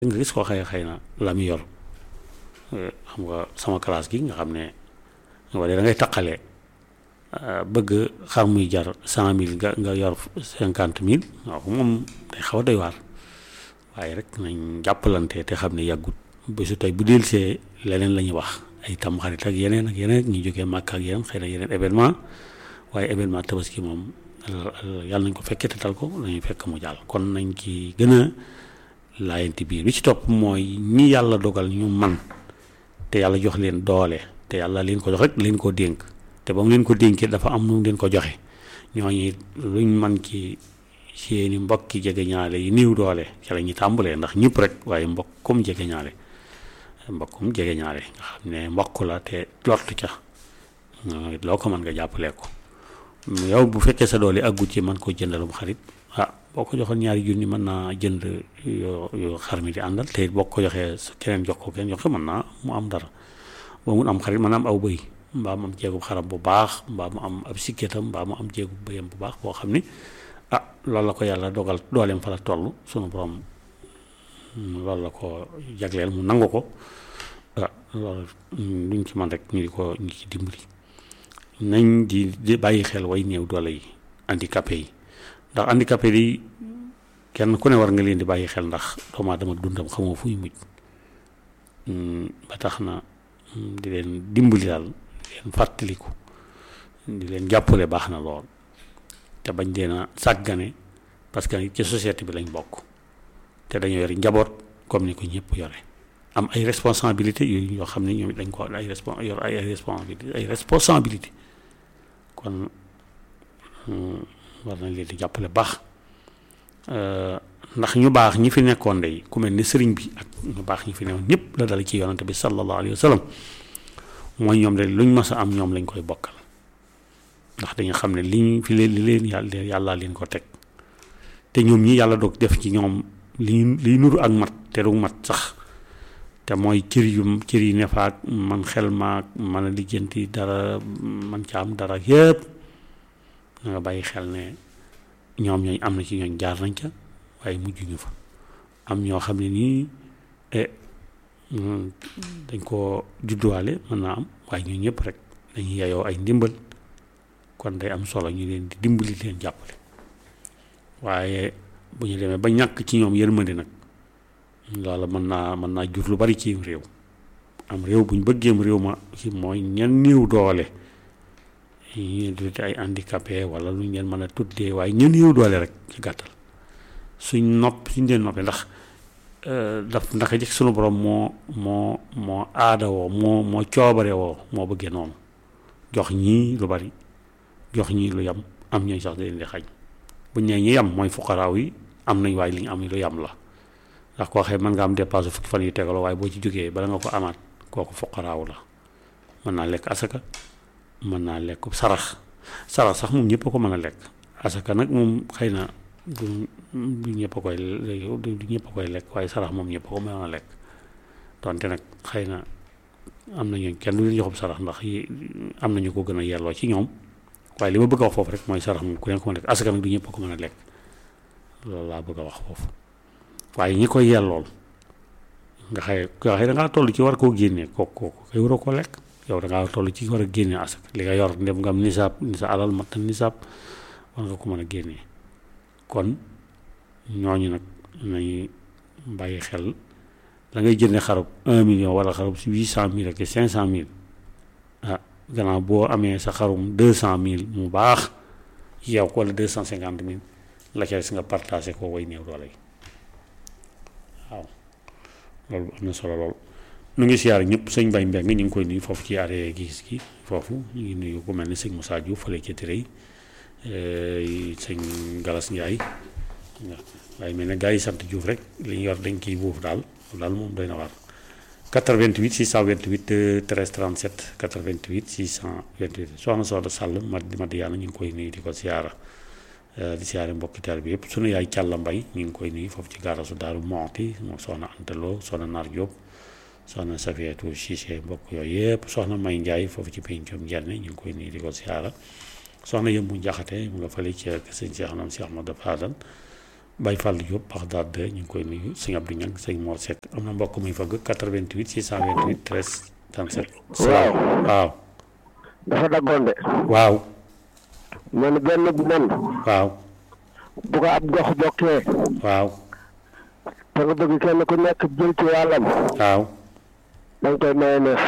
nga gis koo xëy xëy na la mu yor xam nga sama classe gi nga xam ne wala da ngay taqale bëgg xar muy jar cent mille nga nga yor cinquante mille waaw moom day xaw a doy waar waaye rek nañ jàppalante te xam ne yàggut bésu tey bu delsee leneen la ñuy wax ay tamxarit ak yeneen ak yeneen ñu jógee màkk ak yeneen xëy na yeneen événement waaye événement tabaski moom yàlla nañ ko fekkee te tal ko dañuy fekk mu jàll kon nañ ci gën a laayanti biir bi ci topp mooy ñi yàlla dogal ñu man te yàlla jox leen doole te yàlla leen ko jox rek leen koo dénk te ba mu leen ko dénkee dafa am nu mu leen ko joxe ñooñu luñ man ci seeni mbokki jege ñaale yi néew doole ci la ñuy tàmbalee ndax ñëpp rek waaye mbokkum jege ñaale mbokkum jege ñaale nga xam ne mbokk la te lottu ca loo ko mën nga jàppalee ko yow bu fekkee sa doole aggut ci man koo jëndalum xarit ah boo ko joxoon ñaari junni mën naa jënd yoo yoo xar mi di àndal te boo ko joxee keneen jox ko keneen jox ko mën naa mu am dara boo mun am xarit mën naa am aw bëy mbaa mu am jéegub xaram bu baax mbaa mu am ab sikketam mbaa mu am jéegub bëyam bu baax boo xam ni ah loolu la ko yàlla dogal dooleem fa la toll sunu borom loolu la ko jagleel mu nangu ko ah loolu luñ ci man rek ñu di ko ñu ci dimbali nañ di di bàyyi xel way néew doole yi handicapé yi ndax handicapé yi kenn ku ne war nga leen di bàyyi xel ndax doomu aadama dundam xamoo fu ñu mujj ba tax na di leen dimbali daal di leen fàttaliku di leen jàppale baax na lool te bañ leen a sàggane parce que ci société bi lañ bokk te dañoo yore njaboot comme ni ko ñëpp yore am ay responsabilité yooyu yoo xam ne ñoom dañ ko ay respon yor ay responsabilité ay responsabilité kon war nañ leen di jàppale baax ndax ñu baax ñi fi nekkoon day ku mel ni sëriñ bi ak ñu baax ñi fi nekkoon ñëpp la dal ci yonante bi sallallahu alayhi wa sallam mooy ñoom de luñ mas a am ñoom lañ koy bokkal ndax dañu xam ne liñ fi leen li leen yàlla yàllaa leen ko teg te ñoom ñi yàlla doog def ci ñoom li liy nuru ak mat te du mat sax te mooy cër yu cër yi nefaak man xel maak mën a lijjanti dara man ca am dara yëpp na nga bàyyi xel ne ñoom ñooñ am na ci ñooñ jaar nañ ca waaye mujj ñu fa am ñoo xam ne nii dañ ko judduwaale mën naa am waaye ñun ñëpp rek dañuy yayoo ay ndimbal kon day am solo ñu leen di dimbali leen jàppale waaye bu ñu demee ba ñàkk ci ñoom yërmande nag loola mën naa mën naa jur lu bari ci réew am réew bu ñu bëggeem réew ma ci mooy ñen néew doole ñu tuddee ay handicapé wala lu ñu leen mën a tuddee waaye ñen néew doole rek ci gàttal suñ nopp suñ leen noppee ndax daf ndaka jëkk sunu borom moo moo moo aada woo moo moo coobare woo moo bëggee noonu jox ñii lu bari jox ñii lu yam am ñooy sax da leen di xañ buñ nee ñi yam mooy fuqaraaw yi am nañ waaye li ñu am lu yam la ndax koo xëy mën nga am dépasse fukki fan yu tegaloo waaye boo ci jógee bala nga ko amaat kooku fuqaraaw la mën naa lekk asaka mën naa lekk sarax sarax sax moom ñëpp a ko mën a lekk asaka nag moom xëy na du du ñëpp a koy du ñëpp a koy lekk waaye sarax moom ñëpp a ko mën a lekk donte nag xëy na am na ñooñ kenn du leen joxub sarax ndax yi am nañu ko gën a yelloo ci ñoom waaye li ma bëgg a wax foofu rek mooy sarax moom ku leen ko mën a lekk asaka nag du ñëpp a ko mën a lekk loolu laa bëgg a wax foofu waaye ñi koy yellool nga xëy nga xëy da ngaa toll ci war koo génnee kooku kooku kay waroo koo lekk yow da ngaa toll ci war a génnee asaka li nga yor ndem nga am nisaab ni sa alal mat na nisaab war nga ko mën a génnee kon ñooñu nag nañu bàyyi xel la ngay jënde xarub un million wala xarub si huit cent mille ak cinq cent mille ah gannaaw boo amee sa xarum deux cent mille mu baax yow ko wala deux cent cinquante mille la ca des nga partagé ko way néew doole yi waaw loolu am na solo lool nu ngi siyaar ñëpp sëñ Baye Mbeng ñu ngi koy nuyu foofu ci arrêt gis gi foofu ñu ngi nuyu ku mel ni sëñ Moussa Diouf fële ca Tirey sëñ Galas Ndiaye waaye mel ne gars yi sant Diouf rek li ñu yor dañ kiy buuf daal daal moom doy na waar 88 628 13 37 88 628 soxna Soxna Sall Madi Madiana ñu ngi koy nuyu di ko siyaara di siyaare mbokki taal bi yëpp sunu yaay Càlla Mbay ñu ngi koy nuyu foofu ci gaarasu Daaru Moxti moom soxna Antaloo soxna Naar Diop soxna Safiyatu Cissé mbokk yooyu yëpp soxna May Ndiaye foofu ci pencum Njenne ñu ngi koy nuyu di ko siyaara soxna Yëmbu Njaxate mu nga fële ci sëñ Cheikh Nam Cheikh Ahmadou Fadal Baye Fall Diop Baxdaad de ñu ngi koy nuyu sëñ Abdou Niang sëñ Mor Seck am na mbokk muy fëgg 88 628 13 37. waaw waaw dafa daggoon de waaw man benn nen waaw bu ko ab gox bokkee waaw te nga bëgg kenn ku nekk jël ci wàllam waaw da nga koy maye neef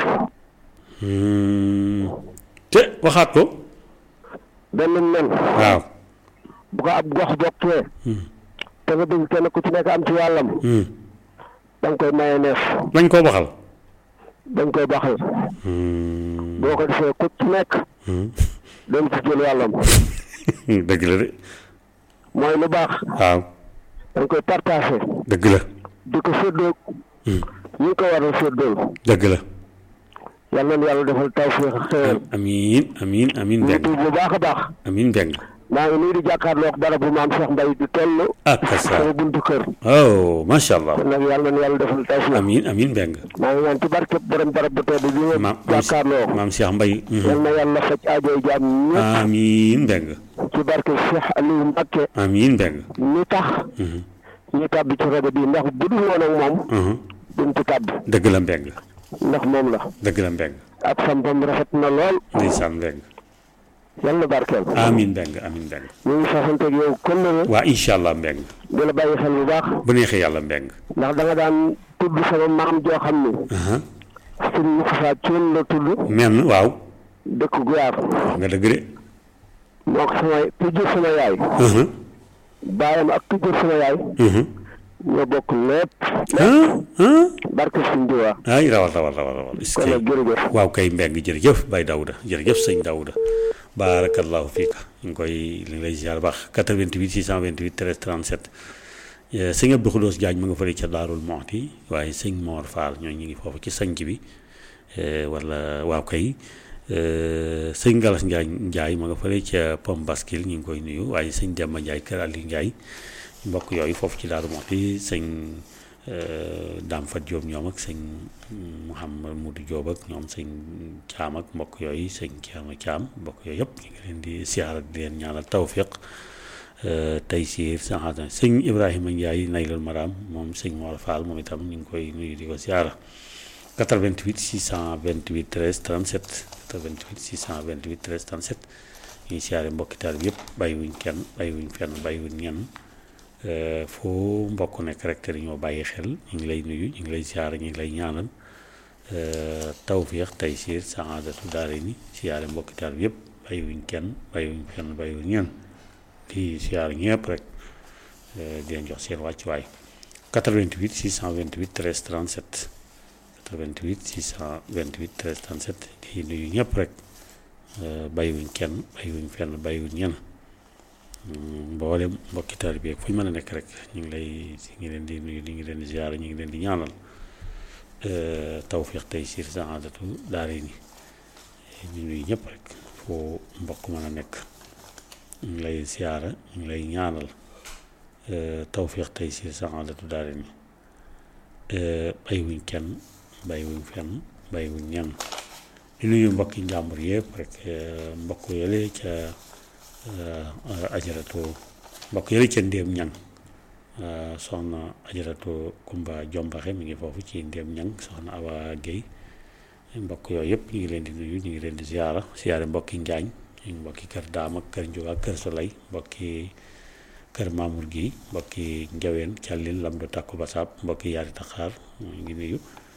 Hmm. te waxaat ko benn nen waaw bu ko ab gox bokkee Hmm. te nga bëgg kenn ku ci nekk am ci wàllam Hmm. da nga koy maye neef lañ koo baxal dañ koy baxal Hmm. boo ko defee ku ci nekk Hmm. dañ ci jël wàllam dëgg la de mooy lu baax waaw dañ koy partagé dëgg la di ko séddoo Hmm. ñu ngi ko war a séddoo dëgg la yal na yàlla defal tawfiix ak xéewal amiin amiin amiin ñu mbeng tuub bu baax a baax amiin mbeng maa ngi nii di jàkkaarloo ak barab bu maam Cheikh Mbaye di toll ak sa sama buntu kër oh macha allah kon nag yàlla na yàlla defal tawfiix amiin amiin mbeng maa ngi ñaan ci barke borom barab bu tedd bi nga maam jàkkaarloo maam Cheikh Mbaye yal na yàlla faj aajoy jaam ñëpp amiin mbeng ci barke Cheikh Aliou Mbacké amiin mbeng ñi tax ñu tàbbi ci rajo bi ndax bu dul woon ak moom duñ ci tàbb dëgg la mbeng ndax moom la dëgg la mbeng ak sampam rafet na lool ndeysaan mbeng yal na barkeel amiin mbeng amiin mbeng ñu ngi fasanteeg yow këllëre waa incha allah mbeng di la bàyyi xel bu baax bu neexee yàlla mbeng ndax da nga daan tudd sama maam joo xam ni sëñ Moussa Thioune la tudd menn waaw dëkk Guyaar wax nga dëgg de moo ko sama tujjur sama yaay baayam ak tujjur sama yaay ñoo bokk lépp barke suñ diwaa ay rawal rawal rawal rawal est-ce kon nag que jërëjëf waaw kay mbeng jërëjëf Baye Daouda jërëjëf sëñ Daouda baarakallahu fiika ñu ngi koy li ngi lay ziar baax 88 628 13 37 Eh, sëñ Abdou Khoudoss Diagne ma nga fële ca Daarul Moxti waaye sëñ Mor Fall ñoo ñu ngi foofu ci sanc bi eh, wala waaw kay eh, sëñ Galas Ndiaye Ndiaye ma nga fële ca Pom Baskil ñu ngi koy nuyu waaye sëñ Demba Ndiaye kër Aliou Ndiaye mbokk yooyu foofu ci Daarul Moxti sëñ Dame Fat Diop ñoom ak sëñ Mouhamad Moudou Diop ak ñoom sëñ Thiam ak mbokk yooyu sëñ Thierno Thiam mbokk yooyu yëpp ñu ngi leen di siyaar di leen ñaanal tawfiq tey siir saxaata sëñ Ibrahima Ndiaye naylul maram moom sëñ Mor Fall moom itam ñu ngi koy nuyu di ko siyaara 88 628 13 37 88 628 13 37 ñuy siyaare mbokki taal bi yëpp bàyyiwuñ kenn bàyyiwuñ fenn bàyyiwuñ ñenn foo mbokk nekk rek te dañoo bàyyi xel ñu ngi lay nuyu ñu ngi lay siyaare ñu ngi lay ñaanal tawfiix tey siir saxaadatu daare ni siyaare mbokki taal bi yëpp bàyyiwuñ kenn bàyyiwuñ fenn bàyyiwuñ ñenn di siyaar ñëpp rek di leen jox seen wàccuwaay 88 628 13 37 88 628 13 37 di nuyu ñëpp rek bàyyiwuñ kenn bàyyiwuñ fenn bàyyiwuñ ñenn mboolem mbokki taalibe bi fu ñu mën a nekk rek ñu ngi lay ñu ngi leen di nuyu ñu ngi leen di siyaar ñu ngi leen di ñaanal tawfiix tey siir saadatu daare ni ñu nuyu ñëpp rek foo mbokk mën a nekk ñu ngi lay siyaara ñu ngi lay ñaanal tawfiix tey si saxaadatu daare ni bàyyiwuñ kenn bàyyiwuñ fenn bàyyiwuñ ñenn di nuyu mbokki njàmbur yëpp rek mbokk yële ca ajaratu mbokk yële ca ndéem ñang soxna ajaratu kumba jombaxe mi ngi foofu ci ndéem ñang soxna awa géy mbokk yooyu yëpp ñu ngi leen di nuyu ñu ngi leen di siyaara siyaare mbokki njaañ ñu mbokki kër daam ak kër njuga ak kër solay mbokki kër maamur gi mbokki njaween càllil lam do tàkku basaab mbokki yaari taxaar ñu ngi nuyu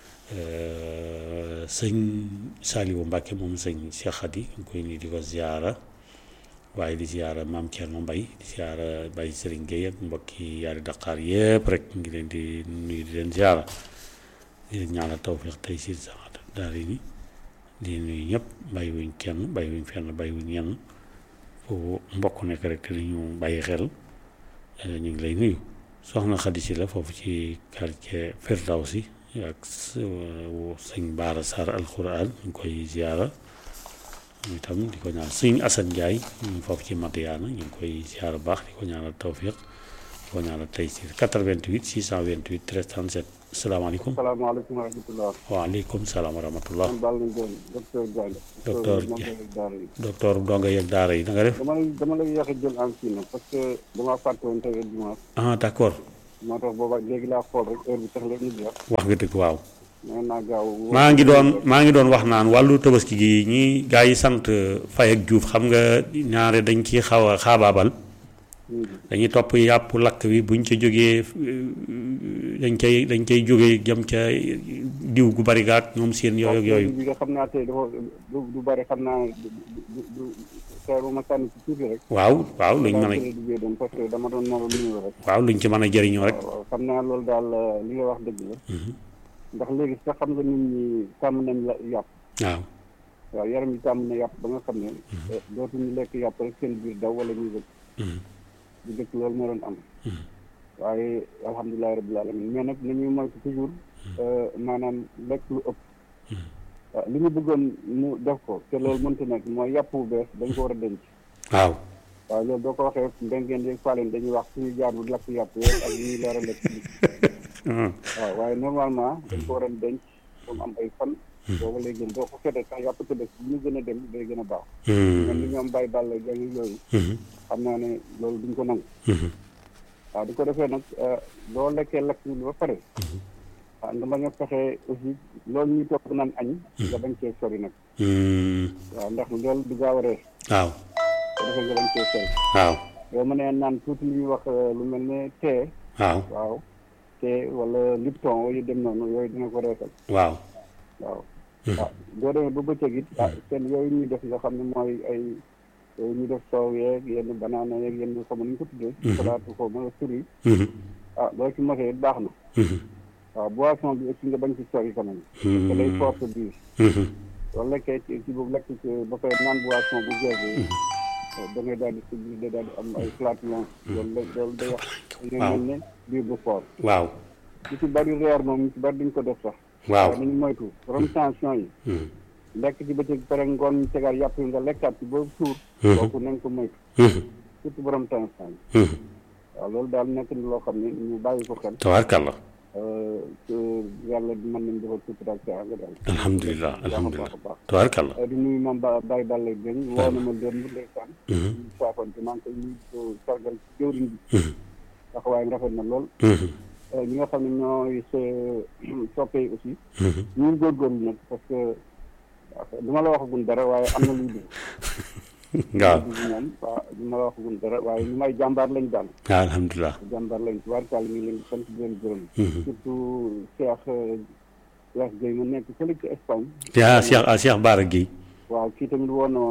sëñ Saliou Mbacke moom sëñ Cheikh Khady ñu koy nuyu di ko ziara waaye di ziara maam Thierno Mbaye di ziara Baye Serigne Gueye ak mbokki yaari daqaar yëpp rek ñu ngi leen di nuyu di leen ziara di leen ñaanal tawfiq tey si saxaat daal ni di nuyu ñëpp bàyyiwuñ kenn bàyyiwuñ fenn bàyyiwuñ ñenn foofu mbokk nekk rek te ñu bàyyi xel ñu ngi lay nuyu soxna Xadi si la foofu ci quartier Firdawsi ak sëñ Baara Sarr alquran ñu ngi koy ziara ñu itam di ko ñaan sëñ Assane Ndiaye ñu foofu ci Madiana ñu ngi koy ziara baax di ko ñaanal tawfiq di ko ñaanal tey si 88 628 13 37 salaamaaleykum salaamaaleykum wa rahmatulah. waaleykum salaam wa rahmatullah man Baal nañ doon docteur Diagne. Docteur Diagne daara yi. docteur Ndonga yeeg daara yi na nga def dama lay dama lay yéex a jël en kii nag parce que damaa fàtte woon tey dimanche ah d'accord moo tax booba léegi laa xool rek heure bi tax la ñu jeex wax nga dëgg waaw nee naa gaaw. maa ngi doon maa ngi doon wax naan wàllu tabaski gi ñi gaa yi sant Faye ak Diouf xam nga ñaare dañ ci xaw a xaabaabal dañuy topp yàpp lakk wi buñ ca jógee dañ cay dañ cay jógee jëm ca diw gu bari gaak ñoom seen yooyu ak yooyu bi nga xam naa tey dafa du du bari xam naa du du du xeeru ma sànni ci tuuti rek. waaw waaw luñ mën a a duggee doon parce que dama doon noro nuyu rek. waaw luñ ci mën a jëriñoo rek waaw xam naa loolu daal li nga wax dëgg la. ndax léegi sax xam nga nit ñi tàmm nañ la yàpp. waaw waaw yaram yi tàmm na yàpp ba nga xam ne. dootuñu lekk yàpp rek seen biir daw wala ñuy dëkk. di dëkk loolu moo doon am. waaye alhamdulilah rabbil alamin mais nag nañuy moytu toujours. maanaam lekk lu ëpp. waaw li ñu bëggoon mu def ko te loolu mënta nekk mooy yàpp bu bees dañ ko war a denc. waaw waaw loolu boo ko waxee ndengeen yeeg faaleen dañuy wax suñu jaar bu lakk yàpp yooyu ak ñuy leer a lekk waaw waaye normalement dañ ko war a denc comme am ay fan booba lay gën boo ko fetee sax yàpp tëbës bu ñu gën a dem day gën a baax même li ñoom bàyyi bàll jàng yooyu xam naa ne loolu duñ ko nangu waaw di ko defee nag boo lekkee lekk bi ba pare waaw nga bañ a fexe aussi loolu ñuy topp naan añ nga bañ cee sori nag waaw ndax loolu du gaaw a rees waaw ko defee nga bañ cee sori waaw boo mënee naan tuuti lu ñuy wax lu mel ne tee waaw waaw te wala lipton wala yu dem noonu yooyu dina ko reesal waaw waaw waaw boo demee ba bëccëg it ah seen yooyu ñuy def nga xam ne mooy ay yooyu ñuy def soow yeeg yenn banaana yeeg yenn xam nu ñu ko tuddee salaatu ko ma sur yi ah boo ci mosee it baax na waaw boisson bi aussi nga bañ ci sori quand même parce que day force biir loolu lekkee ci ci boobu lekk ci ba koy naan boisson bu gerte da ngay daal di sa biir da daal di am ay flatulence loolu la loolu day wax nga mel ne biir bu fort waaw ñu ci bari reer moom ñu ci bari duñ ko def sax waaw nañu moytu borom tension yi lekk ci bëccëg pare ngoon ñu tegaat yàpp yi nga lekkaat ci boobu suur kooku nañ ko moytu surtout borom tension yi waaw loolu daal nekk na loo xam ne ñu bàyyi ko xel tabaarkalla yàlla mën nañ defal sutura ak saa nga daal alhamdulilah alhamdulilah tabaarkalla di nuyu moom ba Baye Balla Dieng woo na ma leen mu ndeysaan ñu saafante maa ngi koy nuyu ko sargal ci jëwriñ bi taxawaayam rafet na lool ñi nga xam ne ñooy sa soppe yi aussi ñu ngi góorgóorlu nag parce que du ma la waxagum dara waaye am na luy dugg waaw moom waaw du ma la waxagum dara waaye ñu may jàmbaar lañ daal waaw alhamdulilah jàmbaar lañ tubaarkàll mi ngi leen di sant di leen gërëm surtout Cheikh Cheikh Gueye mu nekk fële ci Espagne yaa Cheikh ah Cheikh Baara Guèye waaw kii tamit woon na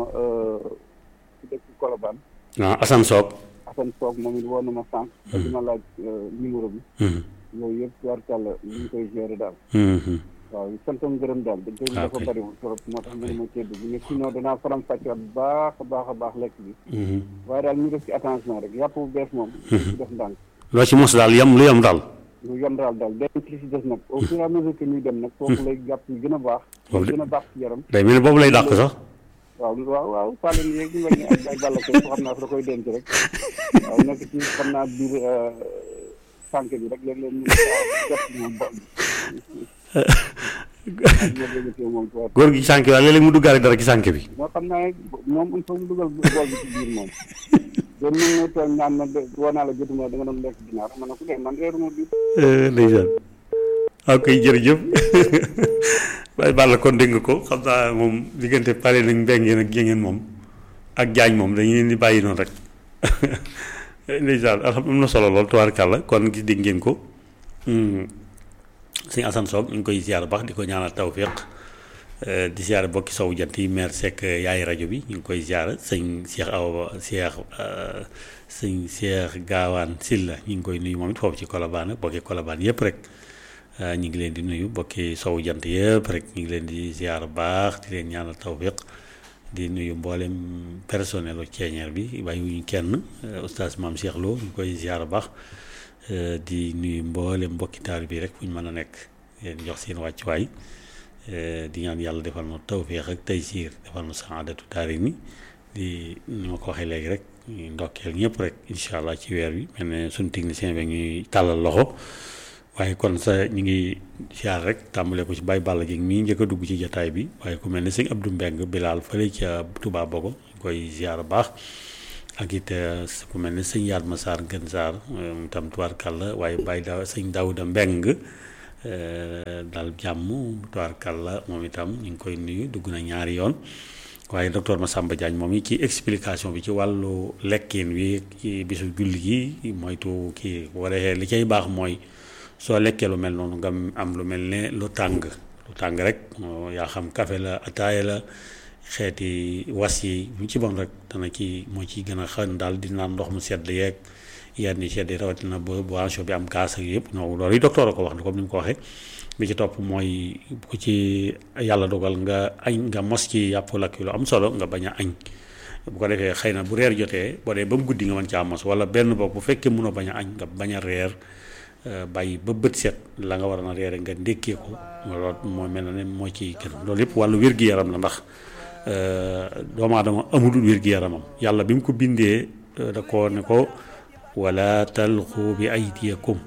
ci dëkk Colobane ah Assane Sock Assane Sock moom it woon na ma sànq te dina laaj numéro bi yooyu yëpp tubaarkàll ñu ngi koy gérer daal waaw santam gërëm daal dañ koy dafa bëriwul trop moo tax mënu ma cee dugg mais sinon danaa faram fàccewaat bu baax a baax a baax lekk bi waaye daal ñu def ci attention rek yàpp bu bees moom ci def ndànk loo ci mos daal yam lu yam daal lu yem daal daal denc li si des nag au fur et à mesure que ñuy dem nag foofu lay jàpp yi gën a baax gën a baax ci yaram day mel ni boobu lay dàq sax waaw waaw waaw fàllen yeeg ñu mel ni ak ay bàlla koy xam naa fa da koy denc rek waaw nekk ci xam naa biir sànq bi rek léeg-léeg ñu def moom bo góor gi sànq waaye léeg-léeg mu duggaale dara ci sànq bi moo xam naa moom il faut mu dugal bool bi ci biir moom doon mën na toog naan ma woo naa la jotuma da nga doon lekk ginaar ma ne ko dee man reeruma bi ndeysaan waaw koy jërëjëf waaye Balla kon dégg nga ko xam naa moom diggante pare nañ mbengeen ak jéngeen moom ak jaañ moom dañu leen di bàyyi noonu rek ndeysaan alxam am na solo lool tubaarkàlla kon gis dégg ngeen ko sëñ Assane Sow ñu ngi koy ziar baax di ko ñaanal tawfiq di ziar bokki sow jant yi maire Seck yaay rajo bi ñu ngi koy ziar sëñ Cheikh Awa Cheikh sëñ Cheikh Gaawaan Silla ñu ngi koy nuyu moom it foofu ci Colobane bokki Colobane yëpp rek ñu ngi leen di nuyu bokki sow jant yëpp rek ñu ngi leen di ziar baax di leen ñaanal tawfiq di nuyu mboolem personnel u ceeñeer bi bàyyiwuñu kenn oustaz maam Cheikh Lo ñu koy ziar baax di nuyu mboolem mbokki taal bi rek fu ñu mën a nekk leen jox seen wàccuwaay di ñaan yàlla defal na tawféex ak taysiir defal na saadatu daari ni di ni ma ko waxee léegi rek ndokkeel ñëpp rek incha allah ci weer bi mel ne suñu technicien bi ñuy tàllal loxo waaye kon sa ñu ngi siyaar rek tàmbale ko ci Baye Balla Dieng mii njëkk a dugg ci jataay bi waaye ku mel ne sëñ Abdou Mbeng Bilaal fële ca Touba Bogo ñu koy siyaar baax ak it ku mel ne sëñ Yaat Masaar Gën Saar tam tubaarkàlla waaye Baye da sëñ Daouda Mbeng daal jàmm tubaarkàlla moom itam ñu ngi koy nuyu dugg na ñaari yoon waaye docteur Massamba Diagne moom yi ci explication bi ci wàllu lekkin wi ci bisu julli gi moytu kii waree li cay baax mooy soo lekkee lu mel noonu nga am lu mel ne lu tàng lu tàng rek yaa xam café la ataaya la xeeti was yi mu ci bon rek dana ci moo ci gën a xën daal di naan ndox mu sedd yeeg yenn yi sedd yi rawatina ba boisson bi am kaas ak yëpp non loolu yi docteur a ko wax comme ni mu ko waxee bi ci topp mooy ku ci yàlla dogal nga añ nga mos ci yàpp lakk lu am solo nga bañ a añ bu ko defee xëy na bu reer jotee boo dee ba mu guddi nga mën caa mos wala benn bopp bu fekkee mënoo bañ a añ nga bañ a reer bàyyi ba bët set la nga war a reere nga ndékkee ko loolu moo mel na ne moo ci gën loolu yëpp wàllu wér-gi-yaram la ndax doomu aadama amul wér-gi-yaramam yàlla bi mu ko bindee da ko ne ko wala talqu bi aydiyakum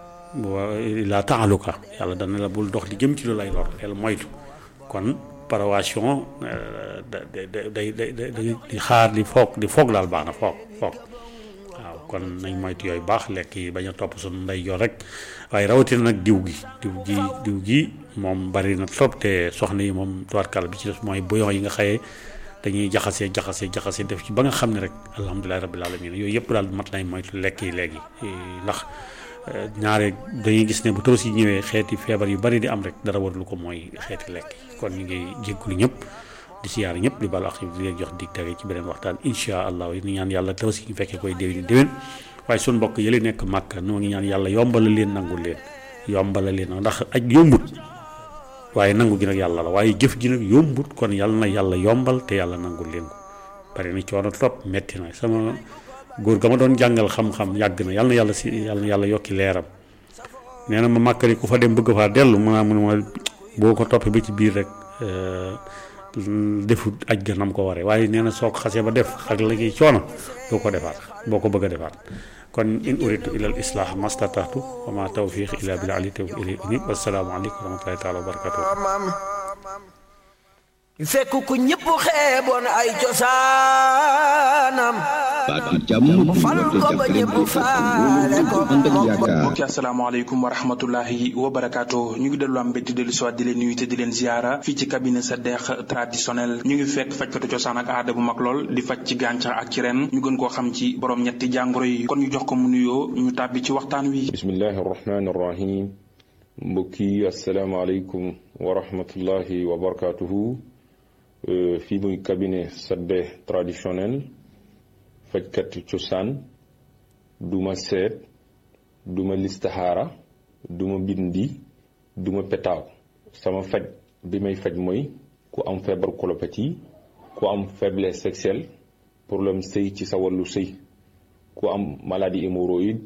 la taaluka yàlla dana la bul dox di jëm ci lu lay lor del moytu kon parawation day day day di xaar di foog di foog daal baax na foog foog waaw kon nañ moytu yooyu baax lekk yi bañ a topp suñu ndey yor rek waaye rawatina nag diw gi diw gi diw gi moom bari na trop te soxna yi moom tubaarkàlla bi ci def mooy bouillon yi nga xëyee dañuy jaxasee jaxasee jaxasee def ci ba nga xam ne rek alhamdulilahi rabbil alamin yooyu yëpp daal mat nañ moytu lekk yi léegi ndax ñaare dañuy gis ne bu tabaski ñëwee xeeti feebar yu bari di am rek dara warul ko mooy xeeti lekk yi kon ñu ngi jéggulu ñëpp di siyaare ñëpp di balu ak di leen jox dig tege ci beneen waxtaan insha allah yi ñu ñaan yàlla tabaski ñu fekkee koy déwéni déwén waaye suñu mbokk yële nekk màkk noo ngi ñaan yàlla yombala leen nangul leen yombala leen ndax aj yombut waaye nangu gi nag yàlla la waaye jëf ji nag yombut kon yàlla na yàlla yombal te yàlla nangul leen ko bari na coono trop metti na sama góor ga ma doon jàngal xam-xam yàgg na yàlla na yàlla si yàlla na yàlla yokki leeram nee na ma màkkali ku fa dem bëgg faa dellu mu mu ne ma boo ko toppee ba ci biir rek defu aj ga nam ko waree waaye nee na soo ko xasee ba def ak léegi coono doo ko defaat boo ko bëgg a defaat kon in uritu ila al islah mastatatu wa ma tawfiq illa billah ali tawfiq ili uni wasalaamu aleykum wa rahmatullahi taala wa barakatuh fekk ku ñëpp xeeboon ay cosaanam baatu jàmm mu fal ko ba ñëpp faale ko ànd ak yaakaar mbokki asalaamaaleykum wa rahmatullahi wa barakaatu ñu ngi dellu am mbégte dellu soit di leen nuyu te di leen ziara fii ci cabinet sa deex traditionnel ñu ngi fekk fajkatu cosaan ak aada bu mag lool di faj ci gàncax ak ci ren ñu gën koo xam ci borom ñetti jàngoro yi kon ñu jox ko mu nuyoo ñu tàbbi ci waxtaan wi bismillahi arrahmani arrahim mbokki asalaamaaleykum wa rahmatullahi wa barakatuhu fii muy cabinet sadde traditionnel fajkat cosaan duma seet duma listaxaara duma bindi duma petaaw sama faj bi may faj mooy ku am feebar colopathie ku am faiblesse sexuelle problème sëy ci sa wàllu sëy ku am maladie hémorroïde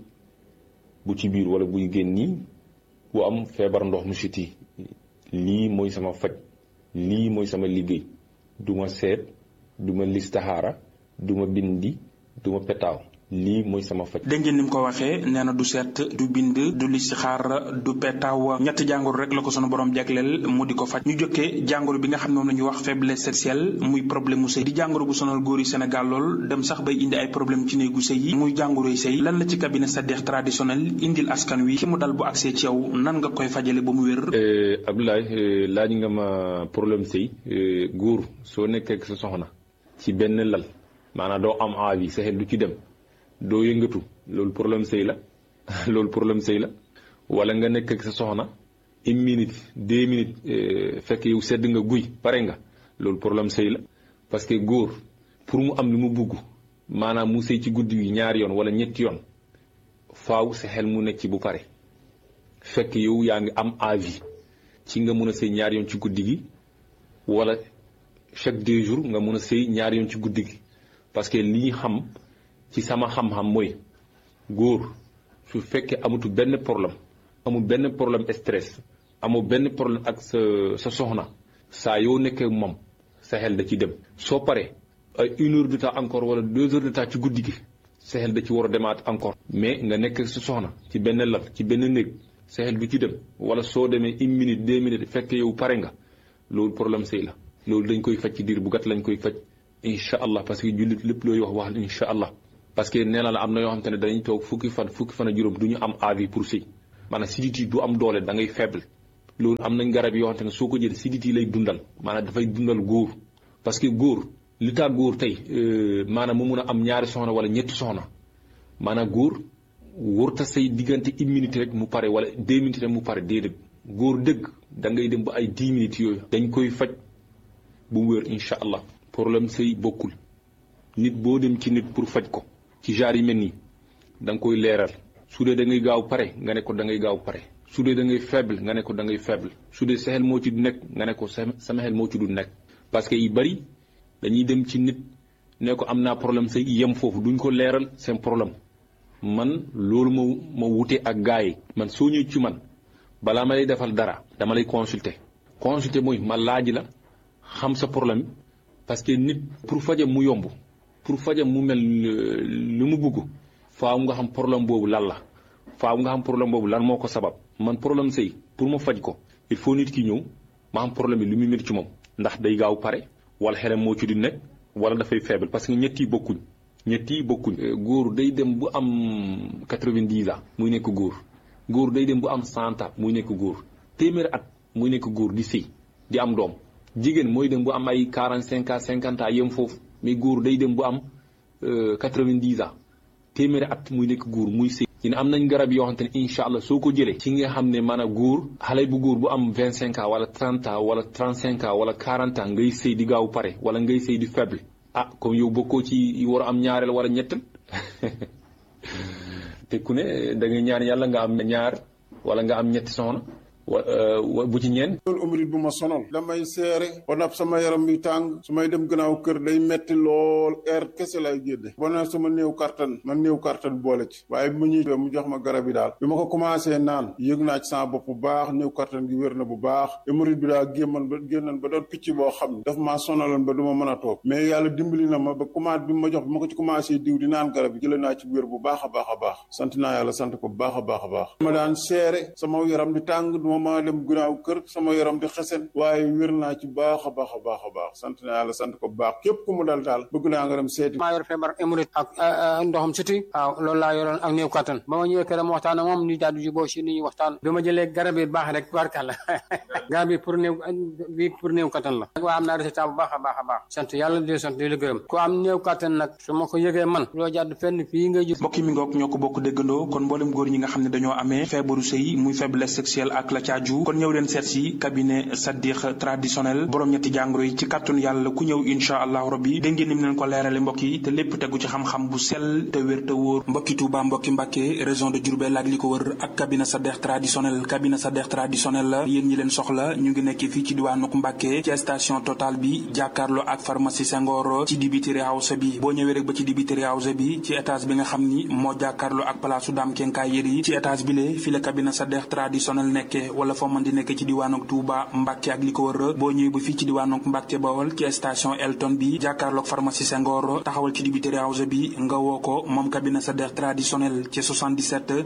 bu ci biir wala buy génni ku am feebar ndox mu siti lii mooy sama faj lii mooy sama liggéey duma seet duma listaxaara duma bindi duma petaaw lii mooy sama faj dégg ngeen ni mu ko waxee nee na du seet du bind du listixaar du petaaw ñetti jàngoro rek la ko sunu borom jagleel mu di ko faj ñu jokkee jàngoro bi nga xam ne moom la ñuy wax faiblesse sexuelle muy problème mu sëy di jàngoro bu sonal góor yi Sénégal lool dem sax bay indi ay problème ci néegu sëy yi muy jàngoro yi sëy lan la ci cabinet Sadekh traditionnel indil askan wi ki mu dal bu accès ci yow nan nga koy fajale ba mu wér Abdoulaye laaj nga ma problème sëy góor soo nekkee ak sa soxna ci benn lal maanaam doo am envie sa xel du ci dem doo yëngatu loolu problème sëy la loolu problème sëy la wala nga nekk ak sa soxna une minute deux minutes fekk yow sedd nga guy pare nga loolu problème sëy la parce que góor pour mu am li mu bugg maanaam mu sëy ci guddi gi ñaari yoon wala ñetti yoon faaw sa xel mu nekk ci bu pare fekk yow yaa ngi am envie ci nga mun a sëy ñaari yoon ci guddi gi wala chaque deux jours nga mun a sëy ñaari yoon ci guddi gi parce que li ñu xam ci sama xam-xam mooy góor su fekkee amatu benn problème amul benn problème stress amul benn problème ak sa sa soxna saa yoo nekkee moom sa xel da ci dem soo paree ay une heure de temps encore wala deux heures de temps ci guddi gi sa xel da ci war a demaat encore mais nga nekk sa soxna ci benn lal ci benn néeg sa xel du ci dem wala soo demee une minute deux minutes fekk yow pare nga loolu problème sëy la loolu dañ koy faj ci diir bu gàtt lañ koy faj incha allah parce que jullit lépp looy wax wax incha allah parce que nee na la am na yoo xam te ne dañuy toog fukki fan fukki fan a juróom du ñu am avis pour sëy maanaam sidit yi du am doole da ngay faible loolu am nañ garab yoo xam te ne soo ko jël sidit yi lay dundal maanaam dafay dundal góor parce que góor li tax góor tey maanaam mu mun a am ñaari soxna wala ñetti soxna maanaam góor wërta say diggante une minute rek mu pare wala deux minutes rek mu pare déedéet góor dëgg da ngay dem ba ay dix minutes yooyu dañ koy faj bu mu wér incha allah problème sëy bokkul nit boo dem ci nit pour faj ko ci genre yi mel nii da nga koy leeral su dee da ngay gaaw pare nga ne ko da ngay gaaw pare su dee da ngay faible nga ne ko da ngay faible su dee sa xel moo ci du nekk nga ne ko sama xel moo ci du nekk parce que yi bari dañuy dem ci nit ne ko am naa problème sëy yem foofu duñ ko leeral seen problème man loolu ma ma wute ak gars yi man soo ñëwee ci man balaa ma lay defal dara dama lay consulter consulter mooy ma laaj la xam sa problème parce que nit pour fajam mu yomb pour fajam mu mel lu mu bëgg faaw nga xam problème boobu lan la faaw nga xam problème boobu lan moo ko sabab man problème sëy pour ma faj ko il faut nit ki ñëw ma xam problème bi lu muy métti ci moom ndax day gaaw pare wala xelam moo ci di nekk wala dafay faible parce que ñett yi bokkuñ ñett yi bokkuñ góor day dem bu am quatre-vingt-dix ans muy nekk góor góor day dem bu am cent ans muy nekk góor téeméeri at muy nekk góor di sëy di am doom jigéen mooy dem bu am ay quarante cinq ans cinquante ans yem foofu mais góor day dem bu am quatre-vingt-dix ans téeméeri at muy nekk góor muy sëy ci ne am nañ garab yoo xamante ne incha allah soo ko jëlee ci nga xam ne maanaam góor xale bu góor bu am vingt cinq ans wala trente ans wala trente cinq ans wala quarante ans ngay sëy di gaaw pare wala ngay sëy di faible ah comme yow bokkoo ci war a am ñaareel wala ñettal te ku ne da ngay ñaan yàlla nga am ñaar wala nga am ñetti soxna wa bu ci ñeen loolu umrit bu ma sonal damay seere ba nab sama yaram bi tàng su may dem gannaaw kër day metti lool air kese lay génne ba na sama néew kartan man néew kartan boole ci waaye bi ma ñuy mu jox ma garab yi daal bi ma ko commencé naan yëg naa ci sama bopp bu baax néew kartan gi wér na bu baax umrit bi daal gémman ba génnan ba doon picc boo xam ne daf maa sonaloon ba du ma mën a toog mais yàlla dimbali na ma ba commencé bi ma jox bi ma ko ci commencé diw di naan garab yi jëlee naa ci wér bu baax a baax a baax sant naa yàlla sant ko bu baax a baax a baax ma daan seere sama yaram di tàng ma dem gunaaw kër sama yaram di xesen waaye wér naa ci baax a baax a baax a baax sant naa yàlla sant ko bu baax képp ku mu dal daal bëgg naa nga dem seeti maa yor feebar émorite ak ndoxam siti waaw loolu laa yoroon ak néew kattan ba ma ñëwee kër ma waxtaan ak moom ñu daal di juboo si ni ñu waxtaan bi ma jëlee garab yi baax rek barkàlla garab yi pour néew bi pour néew kattan la waa am naa résultat bu baax a baax a baax sant yàlla di sant di la gërëm ku am néew kattan nag su ma ko yëgee man loo jàdd fenn fii ngay jub mbokk mi ngoog ñoo ko bokk déggandoo kon mboolem góor ñi nga xam ne dañoo amee feebaru sëy muy faiblesse sexuelle ak la caaju kon ñëw leen seet si cabinet Sadikh traditionnel borom ñetti jàngoro yi ci kàttanu yàlla ku ñëw incha allahu rabbi dégg ngeen ni mu leen ko leerale mbokk yi te lépp tegu ci xam-xam bu sell te wér te wóor mbokki Touba mbokki Mbàkke région de Diourbel ak li ko wër ak cabinet Sadikh traditionnel cabinet Sadikh traditionnel la yéen ñi leen soxla ñu ngi nekk fii ci diwaanuk Mbàkke ci station Total bi jàkkaarloo ak pharmacie Senghor ci dibiteri house bi boo ñëwee rek ba ci dibiteri house bi ci étage bi nga xam ni moo jàkkaarloo ak palaasu Dame Kenkaay Yeri ci étage bi le fi la cabinet Sadikh traditionnel nekke wala foo mën di nekk ci diwaanuk Touba Mbàkke ak li ko wër boo ñëwee ba fii ci diwaanuk Mbàkke Bawol ci station Elton bi jàkkaarloog pharmacie Senghor taxawal ci dibiteri house bi nga woo ko moom cabinet Sadikh traditionnel ci 77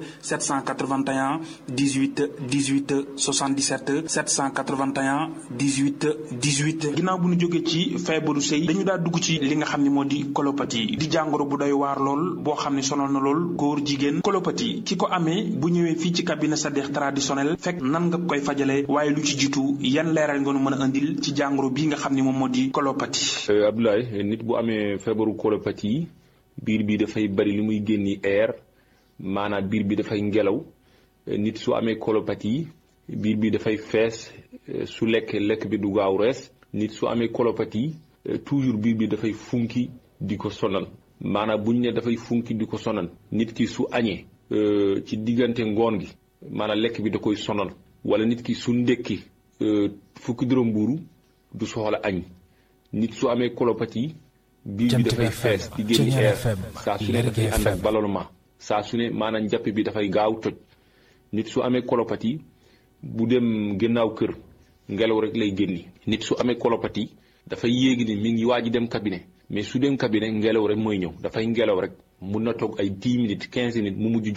781 18 18 77 781 18 18 ginnaaw bu ñu jógee ci feebaru sëy dañu daa dugg ci li nga xam ne moo di colopathie di jàngoro bu doy waar lool boo xam ne sonal na lool góor jigéen colopathie ki ko amee bu ñëwee fii ci cabinet Sadikh traditionnel fekk nan nga koy fajale waaye lu ci jiitu yan leeral nga nu mën a indil ci jàngoro bii nga xam ne moom moo di colopathie. Abdoulaye nit bu amee feebaru colopathie biir bi dafay bari li muy génni air maanaam biir bi dafay ngelaw nit su amee colopathie biir bi dafay fees su lekk lekk bi du gaaw rees nit su amee colopathie toujours biir bi dafay funki di ko sonal maanaam buñ ne dafay funki di ko sonal nit ki su añee ci diggante ngoon gi maanaam lekk bi da koy sonal wala nit ki su ndekki fukki dërëm mbuuru du soxla añ nit su amee colopathie biir bi dafay fees di génn air saa su ne dafay ànd ak ballonnement saa su ne maanaam njàpp bi dafay gaaw toj nit su amee colopathie bu dem gannaaw kër ngelaw rek lay génni nit su amee colopathie dafay yéegi ni mi ngi waaj dem cabinet mais su dem cabinet ngelaw rek mooy ñëw dafay ngelaw rek mun na toog ay 10 minutes 15 minutes mu mujj jóg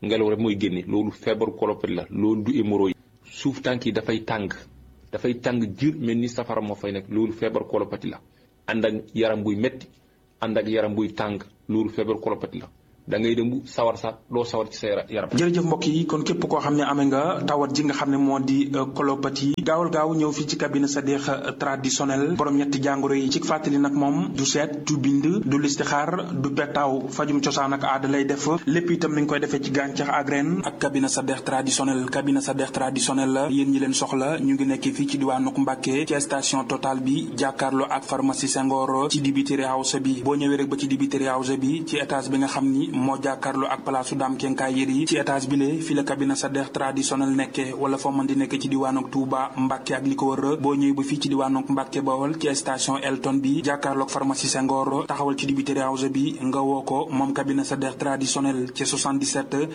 ngelaw rek mooy génne loolu feebaru kolopati la loolu du hémorroïde suuf tànk yi dafay tàng dafay tàng jir mel ni safara moo fay nekk loolu feebaru kolopati la ànd ak yaram buy metti ànd ak yaram buy tàng loolu feebaru kolopati la da ngay dem bu sawar sax doo sawar ci sa yaram. jërëjëf mbokk yi kon képp koo xam ne amee nga tawat ji nga xam ne moo di colopathie gaawal gaaw ñëw fii ci cabinet Sadikh traditionnel borom ñetti jàngoro yi ci fàttali nag moom du seet du bind du listixaar du petaaw fajum cosaan ak aada lay def lépp itam mi ngi koy defee ci gàncax ak ren ak cabinet Sadikh traditionnel cabinet Sadikh traditionnel la yéen ñi leen soxla ñu ngi nekk fii ci diwaanu Mbàkke ci station Total bi jàkkaarloo ak pharmacie Senghor ci dibiteri house bi boo ñëwee rek ba ci dibiteri house bi ci étage bi nga xam ni moo jàkkaarloo ak palaasu daam kenkaay yër yi ci étage bi le fi la cabinet Sadikh traditionnel nekke wala foo mën di nekk ci diwaanu Touba Mbàkke ak li ko wër boo ñëwee ba fii ci diwaanu Mbàkke Bawol ci station Elton bi jàkkaarloog pharmacie Senghor taxawal ci dibiteri house bi nga woo ko moom cabinet Sadikh traditionnel ci 77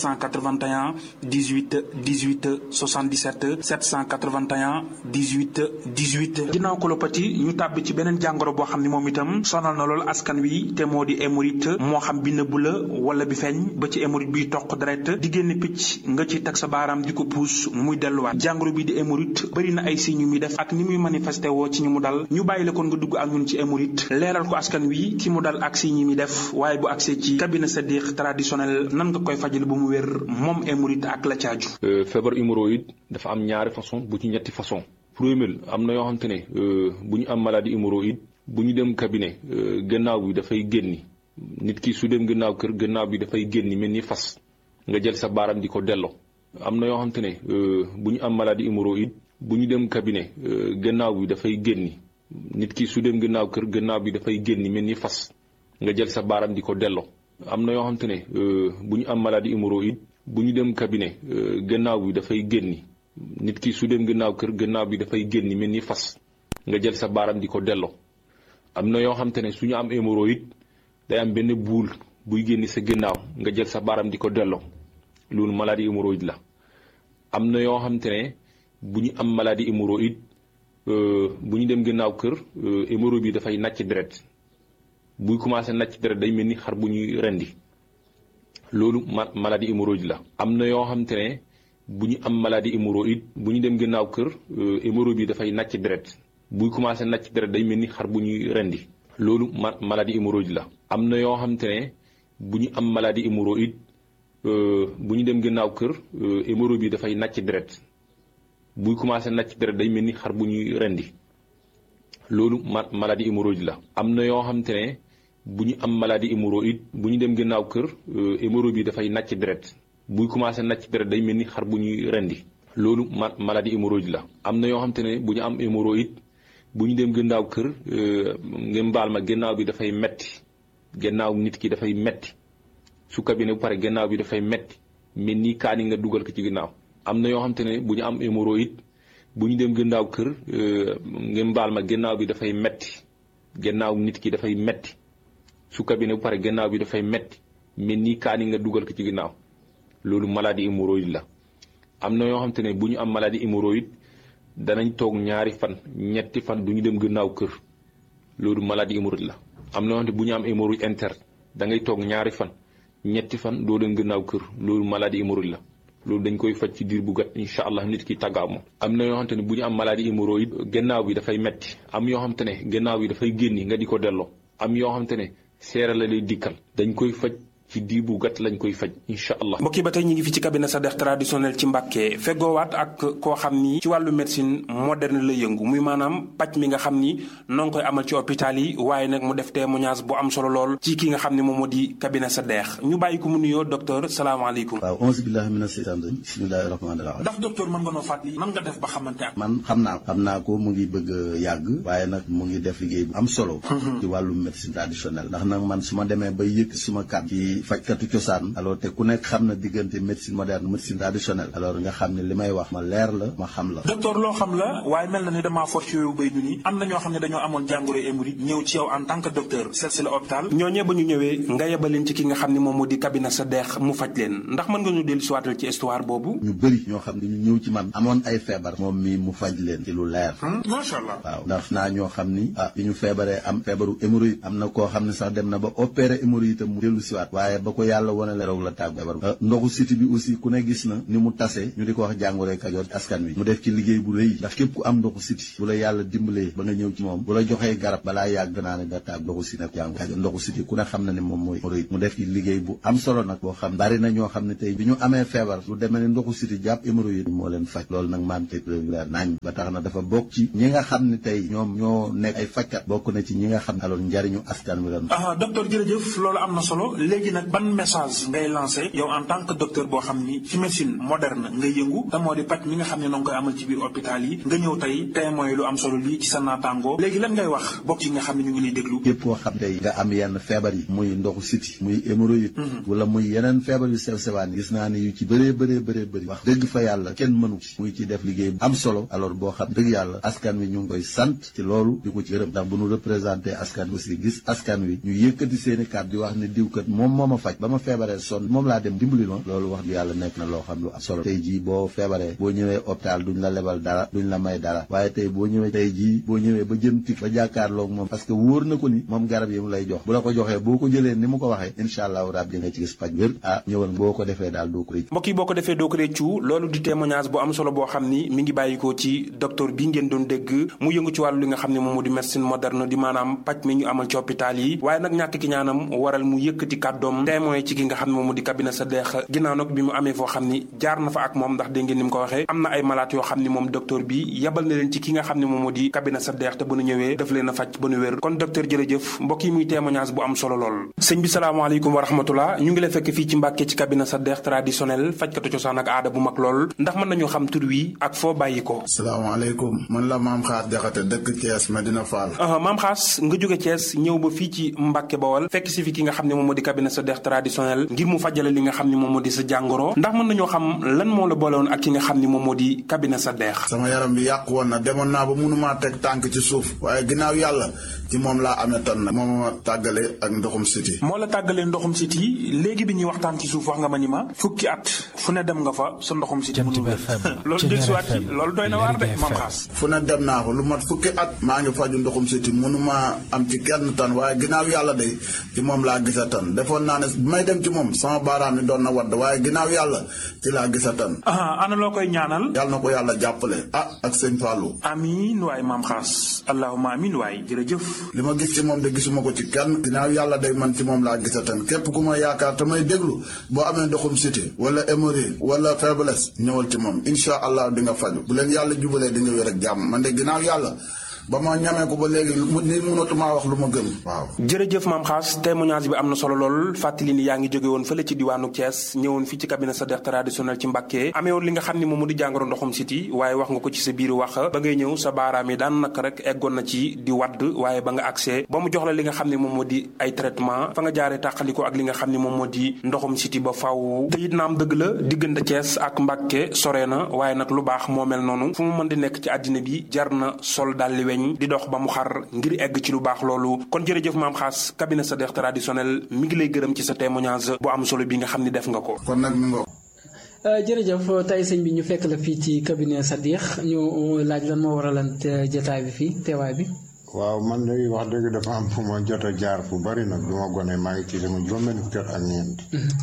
781 18 18 77 781 18 18 ginnaaw colopathie ñu tàbbi ci beneen jàngoro boo xam ne moom itam sonal na lool askan wi te moo di hémorroïde moo xam bi nëbb la wala bi feeñ ba ci hémorroïde biy toq deret di génn picc nga ci teg sa baaraam di ko puus muy delluwaat jàngoro bi di hémorroïde bëri na ay signes yu muy def ak ni muy manifesté woo ci ñu mu dal ñu bàyyi la kon nga dugg ak ñun ci hémorroïde leeral ko askan wi ki mu dal ak signes yi muy def waaye bu agsee ci cabinet Sadikh traditionnel nan nga koy fajal bu mu wér moom hémorroïde ak la caaju feebar hémorroïde dafa am ñaari façon bu ci ñetti façon premier am na yoo xam te ne bu ñu am maladie hémorroïde bu ñu dem cabinet gannaaw bi dafay génni nit ki su dem gannaaw kër gannaaw bi dafay génni mel ni fas nga jël sa baaram di ko delloo am na yoo xam te ne bu ñu am maladie hémorroïde bu ñu dem cabinet gannaaw bi dafay génni nit ki su dem gannaaw kër gannaaw bi dafay génni mel ni fas nga jël sa baaram di ko delloo am na yoo xam te ne bu ñu am maladie hémorroïde bu ñu dem cabinet gannaaw bi dafay génni nit ki su dem gannaaw kër gannaaw bi dafay génni mel ni fas nga jël sa baaram di ko delloo am na yoo xam te ne su ñu am hémorroïde day am benn buul buy génni sa gannaaw nga jël sa baaram di ko delloo loolu maladie hémorroïde la am na yoo xam te ne bu ñu am maladie hémorroïde bu ñu dem gannaaw kër hémorroïde bi dafay nàcc deret buy commencé nàcc deret day mel ni xar bu ñuy rendi loolu ma maladie hémorroïde la am na yoo xam te ne bu ñu am maladie hémorroïde bu ñu dem gannaaw kër hémorroïde bi dafay nàcc deret buy commencé nàcc deret day mel ni xar bu ñuy rendi loolu ma maladie hémorroïde la am na yoo xam te ne bu ñu am maladie hémorroïde bu ñu dem gannaaw kër hémorroïde bi dafay nàcc deret buy commencé nàcc deret day mel ni xar bu ñuy rendi loolu ma maladie hémorroïde la am na yoo xam te ne bu ñu am maladie hémorroïde bu ñu dem gannaaw kër hémorroïde bi dafay nàcc deret buy commencé nàcc deret day mel ni xar bu ñuy rendi loolu ma maladie hémorroïde la am na yoo xam te ne bu ñu am hémorroïde bu ñu dem gannaaw kër ngeen baal ma gannaaw bi dafay metti gannaaw nit ki dafay metti su cabinet bu pare gannaaw bi dafay metti mel ni kaani nga dugal ko ci gannaaw am na yoo xam te ne bu ñu am hémorroïde bu ñu dem gannaaw kër ngeen baal ma gannaaw bi dafay metti gannaaw nit ki dafay metti su cabinet bu pare gannaaw bi dafay metti mel ni kaani nga dugal ko ci gannaaw loolu maladie hémorroïde la am na yoo xam te ne bu ñu am maladie hémorroïde danañ toog ñaari fan ñetti fan du ñu dem gannaaw kër loolu maladie hémorroïde la am na yoo xam te bu ñu am hémorroïde interne da ngay toog ñaari fan ñetti fan doo dem gannaaw kër loolu maladie hémorroïde la loolu dañ koy faj ci diir bu gàtt incha allah nit ki tàggaaw moom am na yoo xamante ne bu ñu am maladie hémorroïde gannaaw bi dafay metti am yoo xamante ne gannaaw bi dafay génni nga di ko delloo am yoo xamante ne seera la lay dikkal dañ koy faj ci diir bu gàtt lañ koy faj incha allah mbokk yi ba tey ñu ngi fi ci cabinet Sadikh traditionnel ci Mbàkke feggoowaat ak koo xam ni ci wàllu médecine moderne la yëngu muy maanaam paj mi nga xam ni noo ngi koy amal ci hôpital yi waaye nag mu def témoignage bu am solo lool ci ki nga xam ne moom moo di cabinet Sadikh ñu bàyyi ko mu nuyoo docteur salaamaaleykum waaw onze billahi mina seytaan rajim bismillahi rahmaani rahim ndax docteur mën nga noo fàttali nan nga def ba xamante ak man xam naa xam naa ko mu ngi bëgg a yàgg waaye nag mu ngi def liggéey bu am solo ci wàllu médecine traditionnelle ndax nag man su ma demee ba yëkk suma kat ci fajkatu cosaan alors te ku nekk xam na diggante médecine moderne médecine traditionnelle alors nga xam ne li may wax ma leer la ma xam la docteur loo xam la waaye mel na ni damaa for ci yooyu bay du ni am na ñoo xam ne dañoo amoon jàngoro hémorroïde ñëw ci yow en tant que docteur seet si la hôpital ñooñee ba ñu ñëwee nga yebaleen ci ki nga xam ne moom moo di cabinet Sadikh mu faj leen ndax mën nga ñu dellu si waatal ci histoire boobu ñu bëri ñoo xam ne ñu ñëw ci man amoon ay feebar moom mi mu faj leen ci lu leer macha allah waaw ndax naa ñoo xam ni ah bi ñu feebaree am feebaru hémorroïde am na koo xam ne sax dem na ba opéré hémorroïde itam mu dellu siwaat waaye waaye ba ko yàlla wane la roog la tàgg feebar ndoxu siti bi aussi ku ne gis na ni mu tase ñu di ko wax jàngoro Kajoor askan wi mu def ci liggéey bu rëy ndax képp ku am ndoxu siti bu la yàlla dimbalee ba nga ñëw ci moom bu la joxee garab balaa yàgg naa ne da tàgg ndoxu siti nag jàngoro Kajoor ndoxu siti ku ne xam na ne moom mooy rëy mu def ci liggéey bu am solo nag boo xam bari na ñoo xam ne tey bi ñu amee feebar lu demee ne ndoxu siti jàpp hémorroïde moo leen faj loolu nag maam tey leer nañ ba tax na dafa bokk ci ñi nga xam ne tey ñoom ñoo nekk ay fajkat bokk na ci ñi nga xam ne alors njariñu askan wi lan ah docteur jërëjëf loolu am na solo léegi nag ban message ngay lancé yow en tant que docteur boo xam ni ci médecine moderne nga yëngu te moo di paj mi nga xam ne noo ngi koy amal ci biir hôpital yi nga ñëw tey témoin lu am solo lii ci sa naataangoo léegi lan ngay wax bokk yi nga xam ne ñu ngi lay déglu képp koo xam tey nga am yenn feebar yi muy ndoxu siti muy hémorroïde wala muy yeneen feebar yu sew sewaan gis naa ne yu ci bëree bëree bëree bëri wax dëgg fa yàlla kenn mënu ci muy ci def liggéey am solo alors boo xam dëgg yàlla askan wi ñu ngi koy sant ci loolu di ko ci gërëm ndax bu ñu représenté askan wi aussi gis askan wi ñu yëkkati seeni kàddu di wax ne diwkat moom moo ma faj ba ma feebaree sonn moom laa dem dimbali ma loolu wax di yàlla nekk na loo xam lu am solo tey jii boo feebaree boo ñëwee hôpital duñ la lebal dara duñ la may dara waaye tey boo ñëwee tey jii boo ñëwee ba jëm tik ba jàkkaarloog moom parce que wóor na ko ni moom garab yi mu lay jox bu la ko joxee boo ko jëlee ni mu ko waxee incha allahu rabbi nga ci gis faj wér ah ñëwal boo ko defee daal doo ko rëcc mbokk yi boo ko defee doo ko réccu loolu di témoignage bu am solo boo xam ni mi ngi bàyyikoo ci docteur bi ngeen doon dégg mu yëngu ci wàllu li nga xam ne moom moo di médecine moderne di maanaam paj mi ñu amal ci hôpital yi waaye nag ñàkk ki ñaanam waral mu yëkkati kàddoom témoin ci ki nga xam ne moom moo di cabinet sa deex ginnaaw nag bi mu amee foo xam ni jaar na fa ak moom ndax dégg ngeen ni mu ko waxee am na ay malade yoo xam ni moom docteur bi yabal na leen ci ki nga xam ne moom moo di cabinet sa deex te bu nu ñëwee daf leen a faj ba nu wér kon docteur jërëjëf mbokk yi muy témoignage bu am solo lool sëñ bi salaamaaleykum wa rahmatullah ñu ngi lay fekk fii ci Mbàkke ci cabinet sa deex traditionnel fajkatu cosaan ak aada bu mag lool ndax mën nañoo xam tur wi ak foo bàyyi ko salaamaaleykum man la maam xaar jaxate dëkk Thiès Medina Fall maam xaas nga jóge Thiès ñëw ba fii ci Mbàkke Bawol fekk si fi ki nga xam ne moom moo di cabinet sa deex traditionnel ngir mu fajale li nga xam ne moom moo di sa jàngoro ndax mën nañoo xam lan moo la boole woon ak ki nga xam ne moom moo di cabinet sa deex sama yaram bi yàqu woon na demoon naa ba mënumaa teg tànk ci suuf waaye ginnaaw yàlla ci moom laa amee tan nag moom ma tàggale ak ndoxum siti moo la tàggalee ndoxum siti léegi bi ñuy waxtaan ci suuf wax nga ma ni ma fukki at fu ne dem nga fa sa ndoxum siti mënul wér loolu del siwaat ci loolu doy na waar de maam xaas fu ne dem naa ko lu mat fukki at maa ngi faju ndoxum siti mënumaa am ci kenn tan waaye ginnaaw yàlla de ci moom laa gisa tan defoon naa ne bi may dem ci moom sama baaraam yi doon na wadd waaye ginnaaw yàlla ci laa gisa tan ana loo koy ñaanal yàlla na ko yàlla jàppale ah ak sëñ Fallou amiin waay maam xaas allahuma amiin waay jërëjëf li ma gis ci moom de gisuma ko ci kenn ginnaaw yàlla day man ci moom laa gisa tan képp ku ma yaakaar te may déglu boo amee ndoxum siti wala hémorroïde wala faiblesse ñëwal ci moom incha allah di nga faju bu leen yàlla jubalee di nga wér ak jàmm man de ginnaaw yàlla ba ma ñamee ko ba léegi ni mënatumaa wax lu ma gëm waaw jërëjëf maam xaas témoignage bi am na solo lool fàttali ni yaa ngi jóge woon fële ci diwaanu Thiès ñëwoon fii ci cabinet sa deex traditionnel ci Mbàkke amee woon li nga xam ni moom mu di jàngoro ndoxum siti waaye wax nga ko ci sa biir wax ba ngay ñëw sa baaraam yi daan naka rek eggoon na ci di wadd waaye ba nga accès ba mu jox la li nga xam ne moom moo di ay traitement fa nga jaaree tàqaliko ak li nga xam ne moom moo di ndoxum siti ba faw te it naam dëgg la diggante Thiès ak Mbàkke sore na waaye nag lu baax moo mel noonu fu mu mën di nekk ci àddina bi jar na sol dalli weñ di dox ba mu xar ngir egg ci lu baax loolu kon jërëjëf maam xaas cabinet sa deex traditionnel mi ngi lay gërëm ci sa témoignage bu am solo bi nga xam ni def nga ko kon nag mi ngo jërëjëf tey sëñ bi ñu fekk la fii ci cabinet sa deex ñu laaj lan moo waralan jotaay bi fii teewaay bi waaw man de wax dëgg dafa am fu ma jot a jaar fu bari nag du ma gone maa ngi ci sama juróom-benn fukki at ak ñeent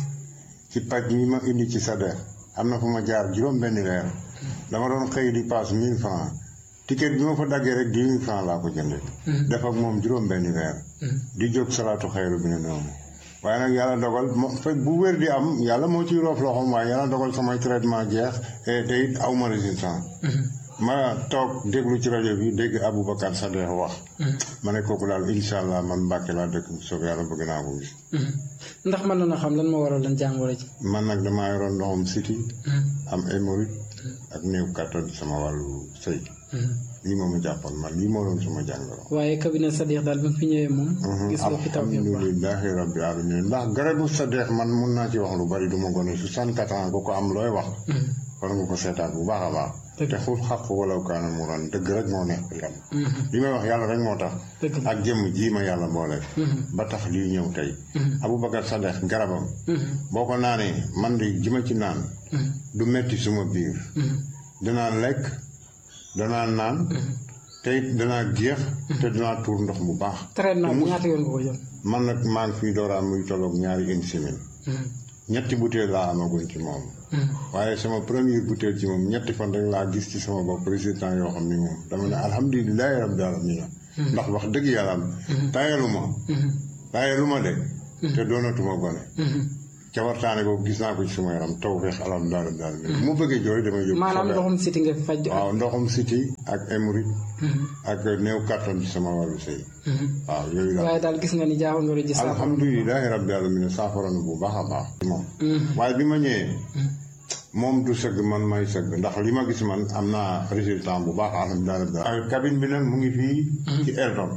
ci paj mi ma indi ci sa deex am na fu ma jaar juróom-benn weer dama doon xëy di paas mille francs ticket bi ma fa daggee rek dix mille francs laa ko jëndee. def ak moom juróom-benni weer. di jóg salaatu xayru bi ne noonu. waaye nag yàlla dogal mo fekk bu wér di am yàlla moo ciy roof loxoom waaye yàlla dogal samay traitement jeex te it aw ma résistance. ma toog déglu ci rajo bi dégg Aboubacar Sadekh wax. ma ne kooku daal incha allah man Mbàkke laa dëkk bu soobee yàlla bëgg naa ko gis. ndax mën na xam lan moo waral lan jàngoro ji. man nag damaa yoroon ndoxum siti am hémorroïde ak néew kattan sama wàllu sëy. lii moom ma jàppoon man lii moo doon sama jàngoro. waaye cabinet Sadekh daal bi nga fi ñëwee moom. gis nga fi taw bi bu baax alhamdulilahi rabbi alamin ndax garabu Sadekh man mun naa ci wax lu bari du ma gone 64 ans ko ko am looy wax. war nga ko seetaat bu baax a baax. te xul xaq wala kaana mu ran dëgg rek moo nekk yàlla. li may wax yàlla rek moo tax. ak jëmm jii ma yàlla boole. ba tax lii ñëw tey. Aboubacar Sadekh garabam. boo ko naanee man de ji ma ci naan. du metti suma biir. danaa lekk danaa naan. te it danaa géex te danaa tuur ndox bu baax traitement bi ñaata yoon nga ko jël man nag maa ngi fii dooraan muy tolloog ñaari une semaine ñetti butéel laa amaguñ ci moom waaye sama première butéel ci moom ñetti fan rek laa gis ci sama bopp résultat yoo xam ni moom dama ne alhamdulilahi rabbil alamin ndax wax dëgg yàlla am tayalu ma tayalu ma de te doonatuma gone ca waxtaane boobu gis naa ko ci sama yaram taw feex alhamdulilah rabbil alamin bu ma bëggee jooy damay yóbbu maanaam ndoxum siti nga fi faj waaw ndoxum siti ak hémorroïde ak néew kattan ci sama wàllu sëy waaw yooyu la waaye daal gis nga ni jaaxal nga ji saafara alhamdulilahi rabbil alamin saafara na bu baax a baax moom waaye bi ma ñëwee moom du sëgg man may sëgg ndax li ma gis man am naa résultat bu baax alhamdulilah rabbil alamin cabine bi nag mu ngi fii ci Erdon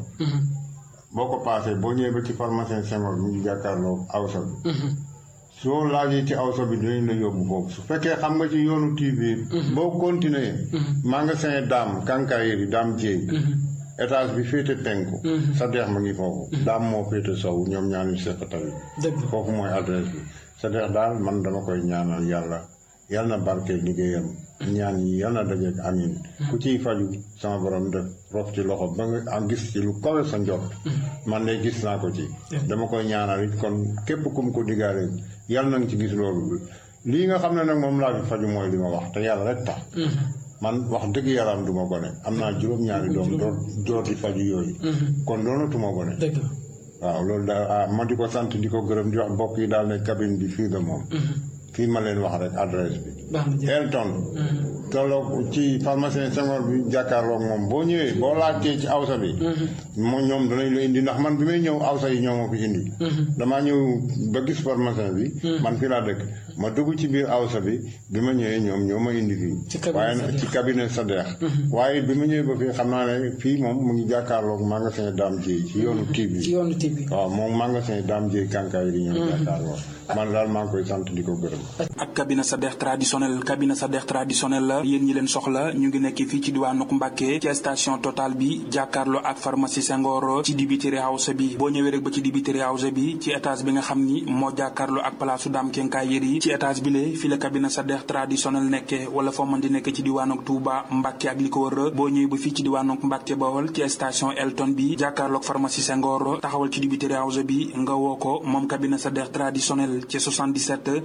boo ko paasee boo ñëwee ba ci pharmacien Senghor mu ngi jàkkaarloo awsa bi soo laajee ci awsa bi dinañ la yóbbu foofu su fekkee xam nga ci yoonu TV boo continuer magasin daam kankayeri daam jéey étage bi féete penku sa deex ma ngi foofu daam moo féete sow ñoom ñaanu seq tamit foofu mooy adresse bi sa deex daal man dama koy ñaanal yàlla yàlla na barke liggéeyam ñaan yi yàlla na dajeeg amin ku ciy faju sama borom def rof ci loxo ba nga am gis ci lu kawe sa njot man de gis naa ko ci dama koy ñaanal it kon képp kum ko diggaale yàlla na nga ci gis loolu lii nga xam ne nag moom laa fi faju mooy li ma wax te yàlla rek tax man wax dëgg yàlla am du ma gone am naa juróom-ñaari doom door door di faju yooyu kon doonatuma gone waaw loolu daal ah ma di ko sant di ko gërëm di wax mbokk yi daal ne cabine bi fii la moom fii ma leen wax rek adresse bi Elton tolloog ci pharmacien Senghor bi jàkkaarloog moom boo ñëwee boo laajtee ci awsa bi moom ñoom danañ la indi ndax man bi may ñëw awsa yi ñoo ma fi indi damaa ñëw ba gis pharmacien bi man fii laa dëkk ma dugg ci biir awsa bi bi ma ñëwee ñoom ñoo ma indi fii waaye nag ci cabinet Sadex waaye bi ma ñëwee ba fii xam naa ne fii moom mu ngi jàkkaarloog magasin Dame Dieye ci yoonu tiib bi ci yoonu tiib bi waaw moom magasin Dame Dieye kànkaay yi ñoo jàkkaarloog man daal maa ngi koy sant di ko gërëm ak cabinet Sadex traditionnel cabinet Sadex traditionnel la yéen ñi leen soxla ñu ngi nekk fii ci diwaanu Mbàkke ci station Total bi jàkkaarloo ak pharmacie Senghor ci dibiteri house bi boo ñëwee rek ba ci dibiteri house bi ci étage bi nga xam ni moo jàkkaarloo ak palaasu Dame Kenkaay Yeri ci étage bi le fi la cabinet Sadex traditionnel nekke wala foo mën di nekk ci diwaanu Touba Mbàkke ak li ko wër boo ñëwee ba fii ci diwaanu Mbàkke Bawol ci station Elton bi jàkkaarloo ak pharmacie Senghor taxawal ci dibiteri house bi nga woo ko moom cabinet Sadex traditionnel ci 77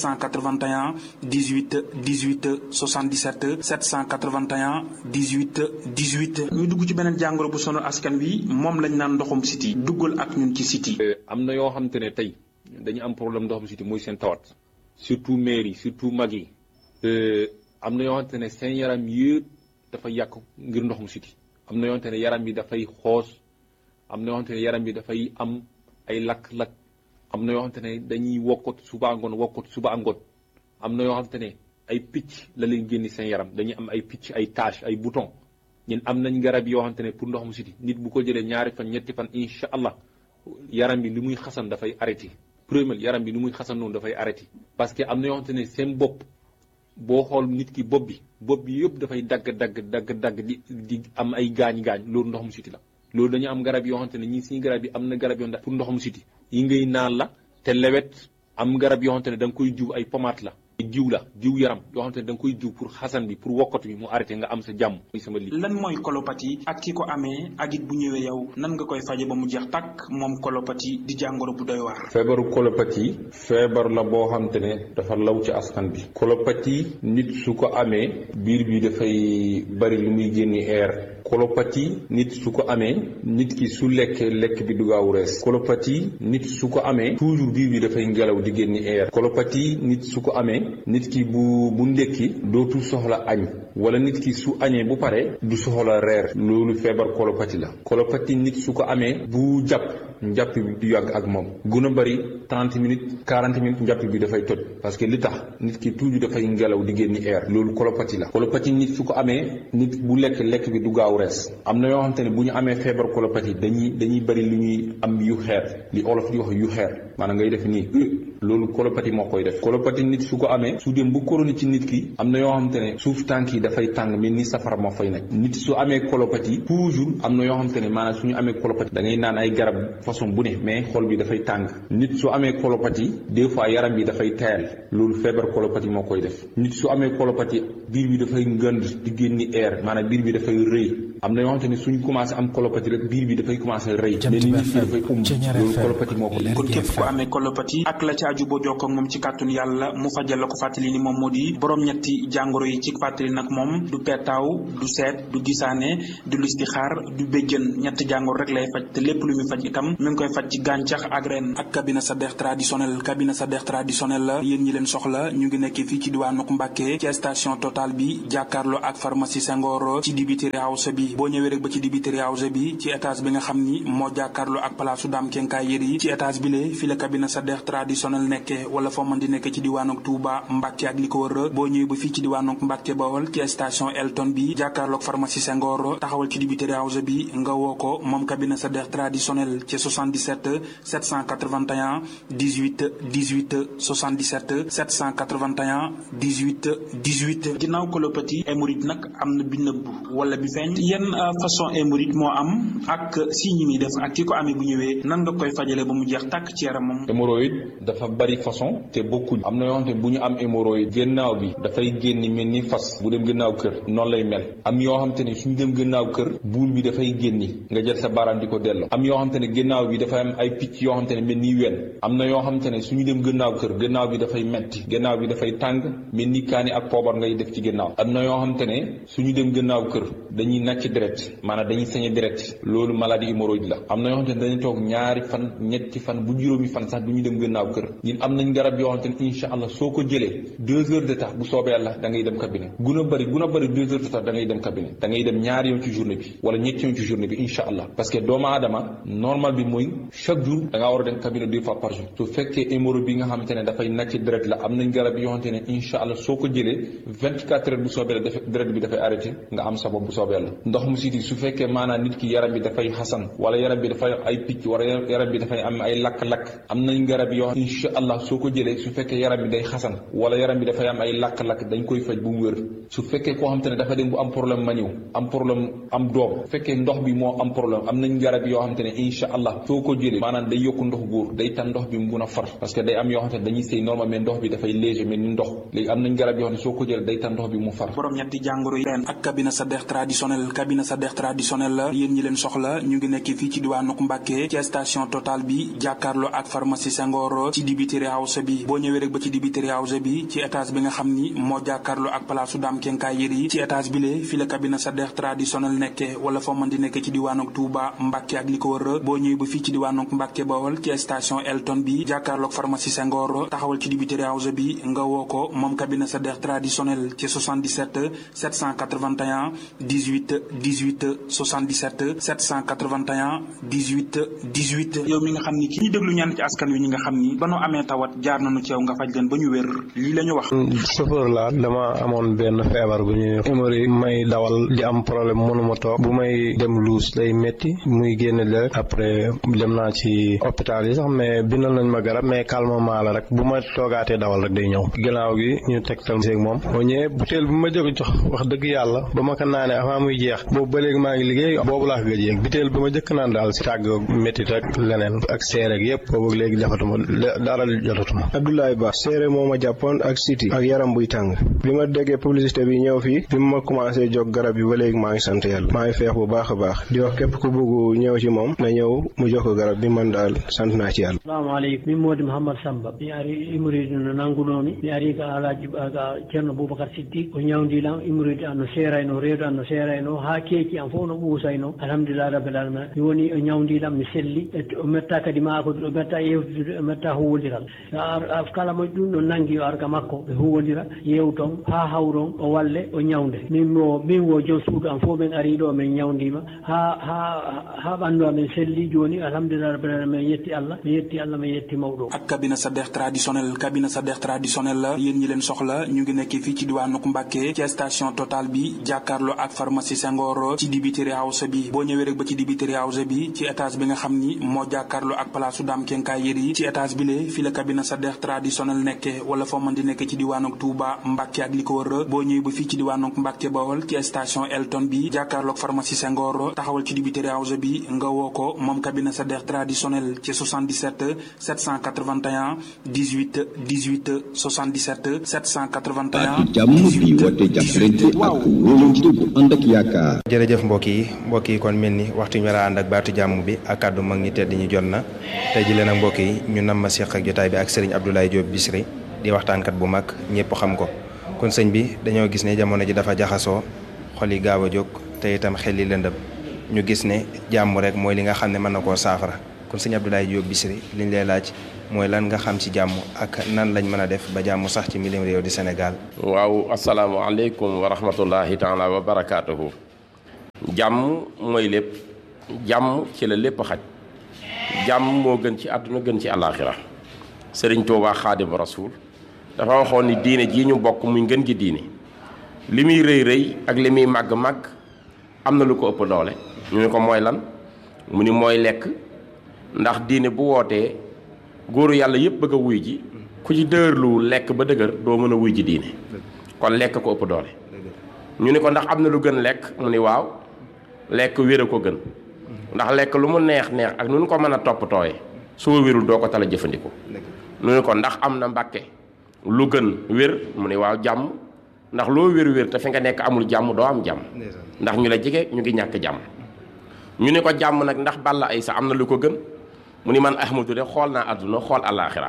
781 18 18 77 781 18 18 ñu dugg ci beneen jàngoro bu sonal askan wi moom lañ naan ndoxum siti duggal ak ñun ci siti am na yoo xam te ne tey dañu am problème ndoxum siti muy seen tawat surtout maire yi surtout mag yi am na yoo xamante ne seen yaram yëpp dafa yàq ngir ndoxum siti am na yoo xamante ne yaram bi dafay xoos am na yoo xamante ne yaram bi dafay am ay lakk-lakk am na yoo xamante ne dañuy wokkot suba ngoon wokkot suba ngoon am na yoo xamante ne ay picc la leen génni seen yaram dañuy am ay picc ay tache ay bouton ñun am nañ garab yoo xamante ne pour ndoxum siti nit bu ko jëlee ñaari fan ñetti fan incha allah yaram bi li muy xasan dafay arrêté premier yaram bi li muy xasan noonu dafay arrêté parce que am na yoo xamante ne seen bopp boo xool nit ki bopp bi bopp bi yëpp dafay dagg dagg dagg dagg di di am ay gaañ-gaañ loolu ndoxum siti la loolu dañu am garab yoo xamante ne ñii suñu garab yi am na garab yoo xamante pour ndoxum siti yi ngay naan la te lewet am garab yoo xamante ne da nga koy jiw ay pommade la jiw la jiw yaram yoo xamante ne da nga koy jiw pour xasan bi pour wokkatu bi mu arrêté nga am sa jàmm muy sama li lan mooy colopathie ak ki ko amee ak it bu ñëwee yow nan nga koy faje ba mu jeex tàkk moom colopathie di jàngoro bu doy waar feebaru colopathie feebar la boo xamante ne dafa law ci askan bi colopathie nit su ko amee biir bi dafay bari lu muy génni air colopathie nit su ko amee nit ki su lekkee lekk bi du gaaw rees colopathie nit su ko amee toujours biir bi dafay ngelaw di génni air colopathie nit su ko amee nit ki bu bu ndékki dootul soxla añ wala nit ki su añee bu pare du soxla reer loolu feebar colopathie la colopathie nit su ko amee bu jàpp njàpp bi du yàgg ak moom gën a bëri 30 minutes 40 minutes njàpp bi dafay toj parce que li tax nit ki toujours dafay ngelaw di génni air loolu colopathie la colopathie nit su ko amee nit bu lekk lekk bi du gaaw rees am na yoo xamante ne bu ñu amee feebar colopathie dañuy dañuy bëri lu ñuy am yu xeer li olof di wax yu xeer maanaam ngay def nii loolu colopathie moo koy def colopathie nit su ko amee su dem bu koroni ci nit ki am na yoo xamante ne suuf tànk yi dafay tàng mel ni safara moo fay nekk nit su amee colopathie toujours am na yoo xamante ne maanaam suñu amee colopathie da ngay naan ay garab façon bu ne mais xol bi dafay tàng nit su amee colopathie des fois yaram bi dafay tayal loolu feebar colopathie moo koy def nit su amee colopathie biir bi dafay ngënd di génni air maanaam biir bi dafay rëy am na yoo xamante ne suñ commencé am colopathie rek biir bi dafay commencé rëy mais nit ñi dafay um loolu colopathie moo ko kon képp ku amee colopathie ak la ci aju boo jokkoo ak moom ci kàttun yàlla mu fajal la ko fàttali ni moom moo di borom ñetti jàngoro yi ci fàttali nag moom du pettaaw du seet du gisaane du listixaar du béjjën ñetti jàngoro rek lay faj te lépp lu muy faj itam mi ngi koy faj ci gàncax ak ren ak cabine Sadekh traditionnel cabine Sadekh traditionnel la yéen ñi leen soxla ñu ngi nekk fii ci diwaanu Mbàkke ci station Total bi jàkkaarloo ak pharmacie Senghor ci dibiteri house bi boo ñëwee rek ba ci dibiteri house bi ci étage bi nga xam ni moo jàkkaarloo ak palaasu daam kenkaay yëri ci étage bi le fi la cabine Sadekh traditionnel nekke wala foo mën di nekk ci diwaanu Touba Mbàkke ak li ko wër boo ñëwee ba fii ci diwaanu Mbàkke Bawol ci station Elton bi jàkkaarloo ak pharmacie Senghor taxawal ci dibiteri house bi nga woo ko moom cabine Sadekh traditionnel ci 77 781 18 18 77 781 18 18 ginnaaw colopathie hémorroïde nag am na bi nëbb wala bi feeñ yenn façon hémorroïde moo am ak si ñi muy def ak ki ko amee bu ñëwee nan nga koy fajale ba mu jeex tàkk ci yaramam hémorroïde dafa bari façon te bokkuñ am na yoo xamante ne bu ñu am hémorroïde gannaaw bi dafay génn mel ni fas bu dem gannaaw kër noonu lay mel am yoo xamante ne suñu dem gannaaw kër buul bi dafay génni nga jël sa baaraam di ko delloo am yoo xamante ne gannaaw bi dafay am ay picc yoo xamante ne mel ni wen am na yoo xamante ne suñu dem gannaaw kër gannaaw bi dafay metti gannaaw bi dafay tàng mel ni kaani ak poobar ngay def ci gannaaw am na yoo xamante ne suñu dem gannaaw kër dañuy nàcc deret maanaam dañuy sañe deret loolu maladie hémorroïde la am na yoo xamante ne dañuy toog ñaari fan ñetti fan bu juróomi fan sax du ñu dem gannaaw kër ñun am nañ garab yoo xamante ne incha allah soo ko jëlee deux heures de temps bu soobee yàlla da ngay dem cabinet gun a bëri gun a bëri deux heures de temps da ngay dem cabinet da ngay dem ñaari yoon ci journée bi wala ñetti yoon ci journée bi incha allah parce que doomu aadama normal bi mooy chaque jour da ngaa war a dem cabinet deux fois par jour su fekkee hémorroïde bi nga xamante ne dafay nàcc deret la am nañ garab yoo xamante ne incha allah soo ko jëlee vingt quatre heures bu soobee la deret bi dafay arrêté nga am sa bopp bu soobee la ndox mu siti su fekkee maanaam nit ki yaram bi dafay xasan wala yaram bi dafay ay picc wala yaram bi dafay am ay lakk-lakk am nañ garab yoo incha allah soo ko jëlee su fekkee yaram bi day xasan wala yaram bi dafay am ay lakk-lakk dañ koy faj bu mu wér su fekkee koo xamante ne dafa dem bu am problème maniw am problème am doom fekkee ndox bi moo am problème am nañ garab yoo xamante ne incha allah soo ko jëlee maanaam day yokku ndox góor day tan ndox bi mu mun a far parce que day am yoo xamante ne dañuy sëy normal mais ndox bi dafay léger mais ni ndox léegi am nañ garab yoo xam ne soo ko jëlee day tan ndox bi mu far borom ñetti jàngoro yi ren ak cabine Sadekh traditionnel cabine Sadekh traditionnel la yéen ñi leen soxla ñu ngi nekk fii ci diwaanu Mbàkke ci station Total bi jàkkaarloo ak pharmacie Senghor ci dibiteri house bi boo ñëwee rek ba ci dibiteri house bi ci étage bi nga xam ni moo jàkkaarloo ak palaasu daam kenkaay yëri ci étage bi lee fi la cabine Sadekh traditionnel nekke wala foo mën di nekk ci diwaanu Touba Mbàkke ak li ko wër boo ñëwee ba fii ci diwaanu Mbàkke Bawol ci station Elton bi jàkkaarloo ak pharmacie Senghor taxawal ci dibiteri house bi nga woo ko moom cabine Sadekh traditionnel ci 77 781 18 18 77 781 18 18 yow mi nga xam ni ki ñu déglu ñaan ci askan wi ñi nga xam ni ba nu amee tawat jaar nañu ci yow nga faj leen ba ñu wér lii la ñu wax chauffeur la dama amoon benn feebar bu ñuy hémorroïde may dawal di am problème mënuma toog bu may dem luus day métti muy génn deret après dem naa ci hôpital yi sax mais bindal nañ ma garab mais calmement la rek bu ma toogaatee dawal rek day ñëw ginnaaw gi ñu tegtal seeg moom boo ñëwee butéel bu ma jóg jox wax dëgg yàlla ba ma ko naanee avant muy jeex boobu ba léegi maa ngi liggéey boobu laa ko gëj yéeg butéel bi ma jëkk naan daal si tàgg métit ak leneen ak seere ak yëpp boobu léegi defatuma dara jotatuma Abdoulaye Ba seere moo ma jàppoon ak siti ak yaram buy tàng bi ma déggee publicité bi ñëw fii bi ma commencé jóg garab yi ba léegi maa ngi sant yàlla maa ngi feex bu baax a baax di wax képp ku bëgg ñëw ci moom na ñëw mu jox ko garab bi man daal sant naa ci yàlla salaamaaleykum min modi mouhammad samba mi ari imoride no nanngunomi mi ari ka alaji ga ceerno boubacar siddiq ko ñawdilam imoride an no seerayno reedo an no seerayno ha keeki an fof no ɓuusayno alhamdulillah rabbil alamin mi woni o ñawdilam mi selli o metta kadi ma ko o metta yewtude o metta huwodiral kala mo ɗum ɗo nangi o arga makko ɓe huwodira yewton ha hawron o walle o ñawde min wo min wo joom suudu am fof min ari ɗo min ñawdima ha ha ha ɓandu amen selli joni alhamdulillah rabbil alamin min yetti allah mi yetti allah mi yetti mawɗo ak cabine Sadekh traditionnel cabine Sadekh traditionnel la yéen ñi leen soxla ñu ngi nekk fii ci diwaanu Mbàkke ci station Total bi jàkkaarloo ak pharmacie Senghor ci dibiteri house bi boo ñëwee rek ba ci dibiteri house bi ci étage bi nga xam ni moo jàkkaarloo ak palaasu daam kenkaay yëri ci étage bi lee fi la cabine Sadekh traditionnel nekke wala foo mën di nekk ci diwaanu Touba Mbàkke ak li ko wër boo ñëwee ba fii ci diwaanu Mbàkke Bawol ci station Elton bi jàkkaarloo ak pharmacie Senghor taxawal ci dibiteri house bi nga woo ko moom cabine Sadekh traditionnel ci 77 781 18 18 77 781 jàmm bi woote jàppalante ak wóolante bu ànd ak yaakaar yaakaar. jërëjëf mbokk yi mbokk yi kon mel ni waxtu ñu war a ànd ak baatu jàmm bi ak kàddu mag ñi tedd ñu jot na tey ji leen ak mbokk yi ñu nam ma seq ak jotaay bi ak sëriñ Abdoulaye Diop Bichri di waxtaankat bu mag ñëpp xam ko kon sëñ bi dañoo gis ne jamono ji dafa jaxasoo xol yi gaaw a jóg te itam xel yi lëndëm ñu gis ne jàmm rek mooy li nga xam ne mën na koo saafara kon sëñ Abdoulaye Diop Bichri liñ lay laaj mooy lan nga xam ci jàmm ak nan lañ mën a def ba jàmm sax ci milim réew di Sénégal. waaw asalaamaaleykum wa rahmatullahi taala wa barakaatuhu. jàmm mooy lépp jàmm ci la lépp xaj jàmm moo gën ci àdduna gën ci àllaaxira sëriñ Tuubaa xaadim rasuul dafa waxoon ni diine jii ñu bokk muy ngën gi diine li muy rëy rëy ak li muy màgg màgg am na lu ko ëpp doole ñu ne ko mooy lan mu ni mooy lekk ndax diine bu wootee góoru yàlla yëpp bëgg a wuy ji ku ci dëgërlu lekk ba dëgër doo mën a wuy ji diine kon lekk ko ëpp doole ñu ni ko ndax am na lu gën lekk mu ni waaw lekk wér a ko gën ndax lekk lu mu neex neex ak nu ñu ko mën a toppatooye soo wérul doo ko tala jëfandikoo ñu ni ko ndax am na mbàkke lu gën wér mu ni waaw jàmm ndax loo wér-wér te fi nga nekk amul jàmm doo am jàmm ndax ñu la jege ñu ngi ñàkk jàmm ñu ni ko jàmm nag ndax balla ay sa am na lu ko gën mu ni man ahmadu de xool naa àdduna xool àllaaxira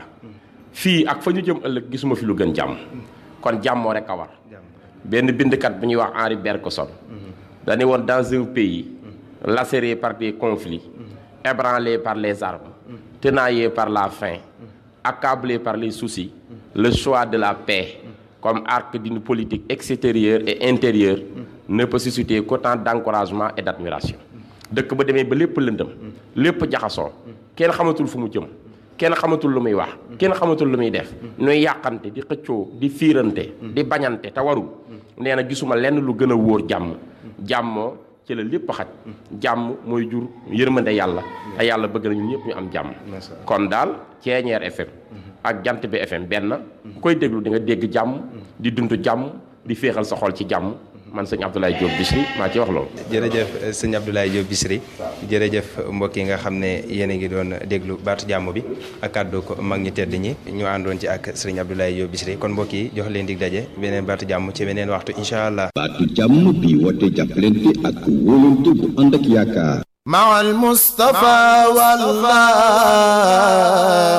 fii ak fa ñu jëm ëllëg gisuma fi lu gën jàmm kon jàmmoo rek a war benn bindkat bu ñuy wax Henri Bergson dañu woon dans un pays lacéré par des conflits ébranlé par les armes tenaillé par la faim accablé par les soucis le choix de la paix comme arc d'une politique extérieure et intérieure ne peut susciter qu'autant d'encouragement et d'admiration dëkk ba demee ba lépp lëndëm lépp jaxasoo kenn xamatul fu mu jëm kenn xamatul lu muy wax kenn xamatul lu muy def nuy yàqante di xëccoo di fiirante di bañante te warul nee na gisuma lenn lu gën a wóor jàmm jàmmoo ci la lépp xaj jàmm mooy jur yërmande yàlla te yàlla bëgg nañu ñëpp ñu am jàmm kon daal Ceeñeer FM ak Jant bi FM benn ku koy déglu di nga dégg jàmm di dund jàmm di féexal sa xol ci jàmm man sëñ Abdoulaye Diop Bichri maa ci wax loolu. jërëjëf sëñ Abdoulaye Diop Bichri jërëjëf mbokk yi nga xam ne yéen a ngi doon déglu baatu jàmm bi ak kàddu ko mag ñi tedd ñi ñu àndoon ci ak sëriñ Abdoulaye Diop Bichri kon mbokk yi jox leen dig daje beneen baatu jàmm ci beneen waxtu incha allah. baatu jàmm bi woote jàppalante ak wóolante bu ànd ak yaakaar. مع المصطفى والله